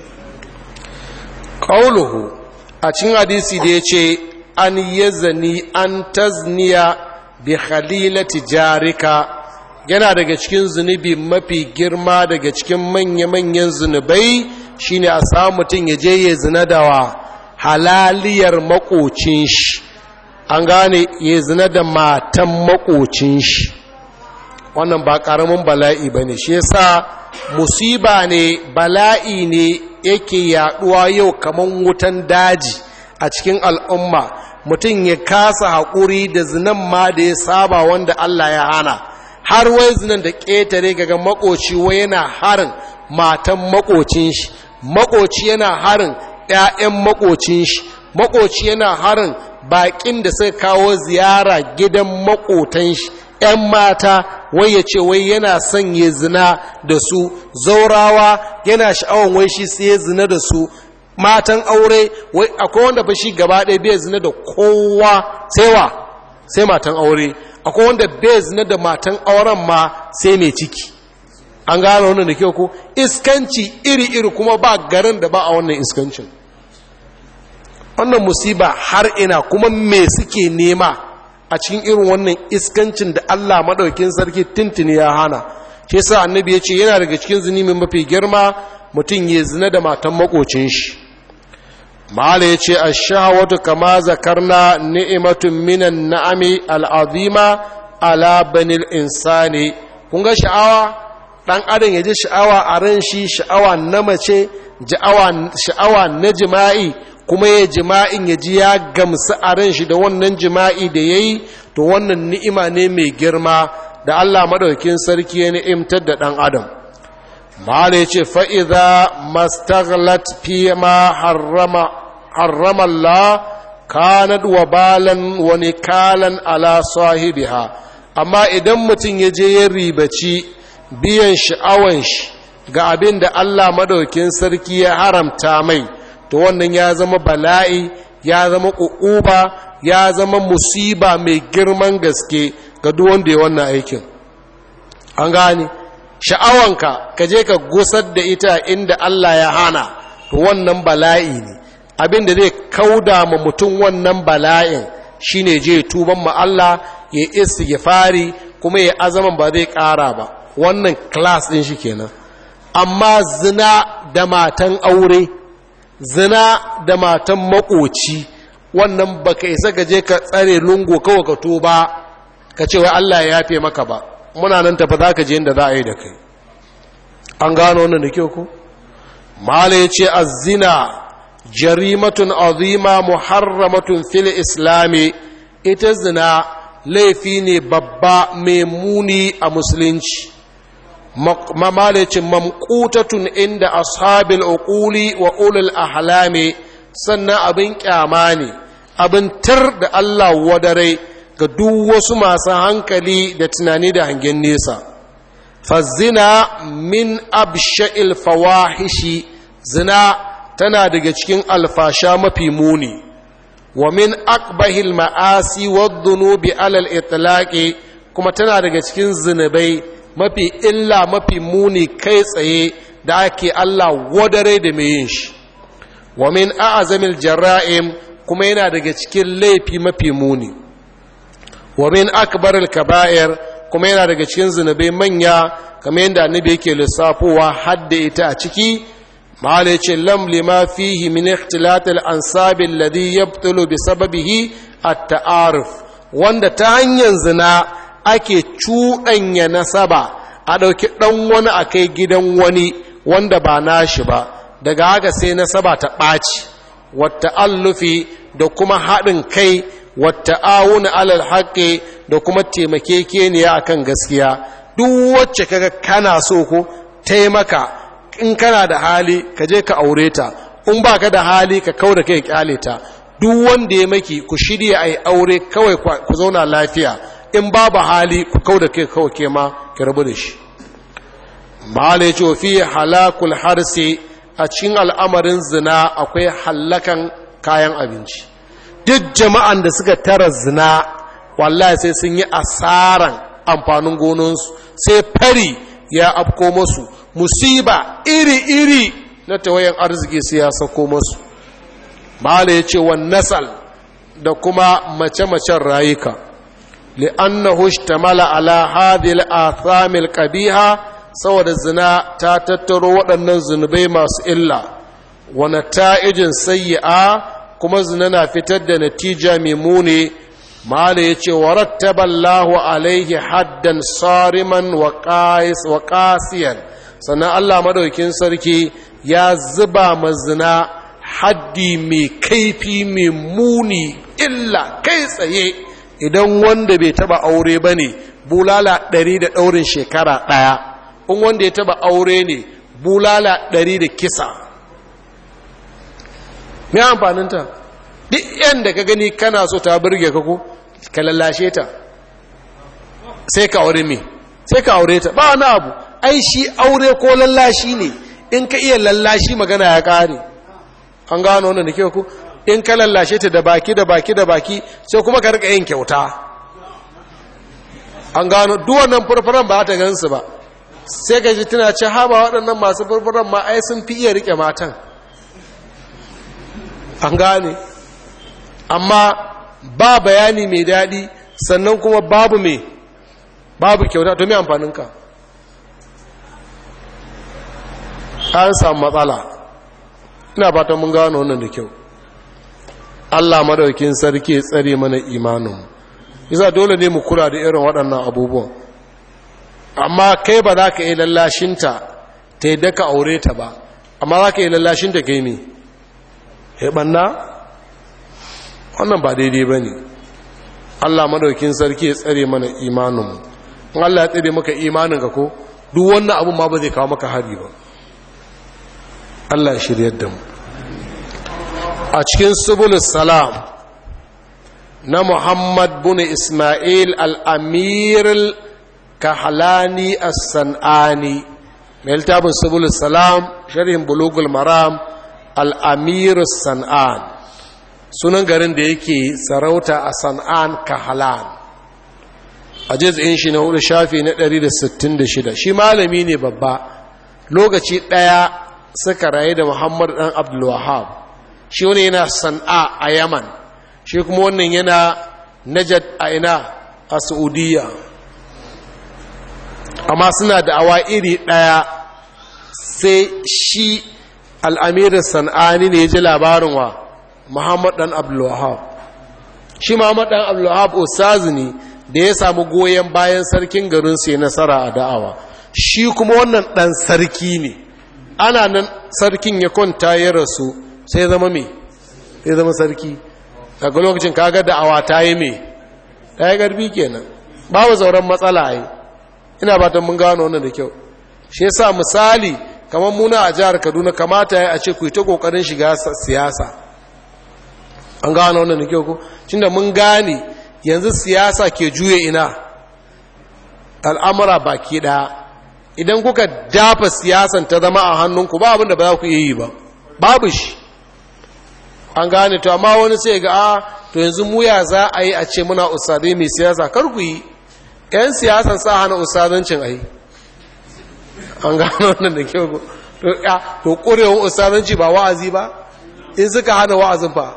qauluhu a cikin hadisi da yace an yazani an tazniya bi khalilati jarika yana daga cikin zunubi mafi girma daga cikin manya-manyan zunubai shine a samu mutum ya je ya zina da wa halaliyar makocin shi an gane ya zina da matan makocin shi wannan ba karamin bala'i ba ne shi yasa musiba ne bala'i ne yake yaduwa yau kamar wutan daji a cikin al'umma mutum ya kasa haƙuri da zinan ma da ya saba wanda Allah ya hana har wai zinan da ƙetare gaga makoci wai yana harin matan makocin shi makoci yana harin ‘ya'yan makocin shi makoci yana harin baƙin da suka kawo ziyara gidan makotan shi ‘yan mata wai ya ce wai yana son ya zina da su zaurawa yana sha'awan wai shi sai ya zina da su matan aure wai akwai wanda ba shi gaba ɗaya bai zina da kowa sai wa sai matan aure akwai wanda bai zina da matan auren ma sai mai ciki an gano wannan da kyau ko iskanci iri-iri kuma ba garin da ba a wannan iskancin wannan musiba har ina kuma me suke nema a cikin irin wannan iskancin da Allah maɗaukin sarki tintini ya hana shi yasa annabi ya ce yana daga cikin zunubi mafi girma mutum ya zina da matan makocin shi mala ya ce ashahawatu kama zakarna ni'imatun minan na'ami al'azima ala banil insani kun ga sha'awa dan adam ya ji sha'awa a ran shi sha'awa na mace sha'awa na jima'i kuma ya jima'in ya ji ya gamsu a ran shi da wannan jima'i da ya yi to wannan ni'ima ne mai girma da Allah madaukin sarki ya ni'imtar da ɗan adam mala ya ce fa'iza mastaghlat fi ma harrama Allah kanad wa balan wa nikalan ala sahibiha amma idan mutum ya je ya ribaci biyan sha'awan shi ga abin da Allah madaukin sarki ya haramta mai to wannan ya zama bala'i ya zama ƙuƙuba ya zama musiba mai girman gaske ga duk wanda ya wannan aikin an gane sha'awanka ka je ka gusar da ita inda Allah ya hana to wannan bala'i ne abin da zai kauda ma mutum wannan bala'in shine je tuban ma Allah ya istighfari kuma ya azaman ba zai ƙara ba wannan class ɗin shi kenan amma zina da matan aure zina da matan makoci wannan baka isa gaje ka tsare lungu kawai ka tuba ka ce wai Allah ya yafe maka ba muna nan tafi za ka je inda za a yi da kai an gano wannan da kyau ko mala ya ce azina jarimatun azima muharramatun fil islami ita zina laifi ne babba mai muni a musulunci mamalicin mamkutatun inda ashabil uquli wa ulul ahlami sannan abin kyama ne abin tar da Allah wadare ga duk wasu masu hankali da tunani da hangen nesa fazina min absha'il fawahishi zina tana daga cikin alfasha mafi muni wa min akbahil ma'asi wadh-dhunubi alal itlaqi kuma tana daga cikin zinubai mafi illa mafi muni kai tsaye da ake Allah wadare da mai yin shi wa min a'zamil jara'im kuma yana daga cikin laifi mafi muni wa min akbaril kaba'ir kuma yana daga cikin zunubai manya kamar yadda annabi yake lissafowa hadda ita a ciki mahala yace lam lima fihi min ikhtilat al ansab alladhi yabtulu bi sababihi at ta'aruf wanda ta hanyar zina ake cuɗanya nasaba a ɗauki ɗan wani a kai gidan wani wanda ba nashi ba daga haka sai nasaba ta ɓaci wata allufi da kuma haɗin kai wata awuna alal haƙe da kuma taimakekeniya akan gaskiya duk wacce kaga kana so ko taimaka in kana da hali ka je ka aure ta in ba ka da hali ka kau da kai kyale ta duk wanda ya maki ku shirya a yi aure kawai ku zauna lafiya in babu hali ku kau da kai kawai ke ma ki rabu da shi mahala ya ce fi halakul harse a cikin al'amarin zina akwai hallakan kayan abinci duk jama'an da suka tara zina wallahi sai sun yi asaran amfanin gononsu sai fari ya afko masu musiba iri-iri na tawayan arziki sai ya sako masu mala ya ce wan nasal da kuma mace-macen rayuka li'annahu ishtamala ala hadhihi al-atham al-qabiha saboda zina ta tattaro waɗannan zunubai masu illa wa nata'ijin sayyi'a kuma zina na fitar da natija mai muni mala ya ce wa rattaballahu alaihi haddan sariman wa qasiyan sannan Allah madaukin sarki ya zuba mazina haddi mai kaifi mai muni illa kai tsaye idan wanda bai taba aure ba ne bulala ɗari da ɗaurin shekara ɗaya in wanda ya taba aure ne bulala ɗari da kisa mai amfaninta duk yadda ka gani kana so ta birge ka ko ka lallashe ta sai ka aure me sai ka aure ta ba wani abu ai shi aure ko lallashi ne in ka iya lallashi magana ya kare an gano wannan da kyau ku in ka lallashe ta da baki da baki da baki sai kuma ka rika yin kyauta an gano duk wannan furfuran ba ta gansu ba sai ka ji tana ce ha ba waɗannan masu furfuran ma ai sun fi iya rike matan an gane amma ba bayani mai daɗi sannan kuma babu mai babu kyauta to mai amfaninka an samu matsala ina fatan mun gano wannan da kyau Allah madaukin sarki ya tsare mana imanin yasa dole ne mu kula da irin waɗannan abubuwan amma kai ba za ka yi lallashinta ta yi daka aure ta ba amma za ka yi lallashinta kai ne ya ɓanna wannan ba daidai ba ne Allah madaukin sarki ya tsare mana imaninmu in Allah ya tsare maka imanin ka ko duk wannan abun ma ba zai kawo maka hari ba Allah ya shiryar da mu a cikin subulus salam na Muhammad bin Ismail al-Amir al-Kahlani as-Sanani mai littafin subulus salam sharhin bulugul maram al-Amir as-San'an sunan garin da yake sarauta a San'an Kahlan a jiz'in shi na hudu shafi na 166 shi malami ne babba lokaci ɗaya suka rayu da muhammad ɗan abdulwahab shi wani yana san'a a yaman shi kuma wannan yana najad a ina a saudiya amma suna da awa iri ɗaya sai shi al'amirin san'ani ne ya ji labarin wa muhammad ɗan abdulwahab shi muhammad ɗan abdulwahab ustazi ne da ya samu goyon bayan sarkin garin sai nasara a da'awa shi kuma wannan ɗan sarki ne ana nan sarkin ya kwanta ya rasu sai zama me sai zama sarki daga lokacin kaga da'awa ta yi me ta yi garbi kenan babu zauren matsala yi ina batan mun gano wannan da kyau shi yasa misali kamar muna a jihar kaduna kamata ya a ce ku yi ta kokarin shiga siyasa an gano wannan da kyau ko da mun gane yanzu siyasa ke juye ina al'amura baki ɗaya idan kuka dafa siyasan ta zama a hannunku ba abinda ba za ku yi ba babu shi an gane to amma wani sai ga a to yanzu muya za a yi a ce muna usadai mai siyasa kar ku yi yan siyasan sa hana usadancin a yi an gane wannan da kyau to ƙurewar usadanci ba wa'azi ba in suka hana wa'azin fa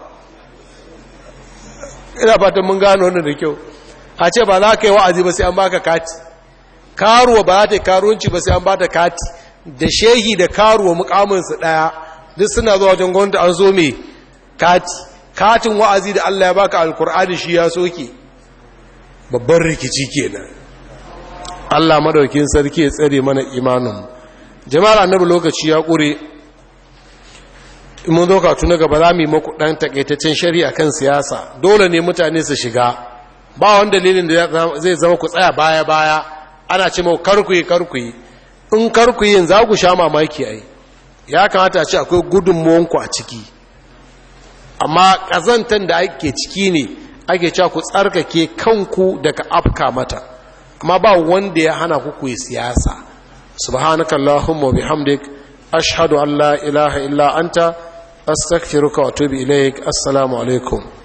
ina fatan mun gano wannan da kyau a ce ba za ka yi wa'azi ba sai an baka kati karuwa ba za ta yi karuwanci ba sai an bata kati da shehi da karuwa mukaminsu ɗaya duk suna zuwa wajen gwamnati an zo mai kati katin wa'azi da Allah ya baka alkur'ani shi ya soke babban rikici kenan Allah madaukin sarki ya tsare mana imanin jama'ar annabi lokaci ya ƙure mun zo katu na gaba za mu yi maku ɗan takaitaccen shari'a kan siyasa dole ne mutane su shiga ba wani dalilin da zai zama ku tsaya baya-baya ana ce mau karkuyi karkuyi in karkuyin za ku sha mamaki ai ya kamata a ce akwai gudunmuwanku a ciki amma ƙazantar da ake ciki ne ake cewa ku tsarkake kanku daga afka mata amma ba wanda ya hana ku ku yi siyasa subhanakallahumma wa bihamdik ashhadu an la ilaha illa anta astaghfiruka wa atubu ilaik assalamu alaikum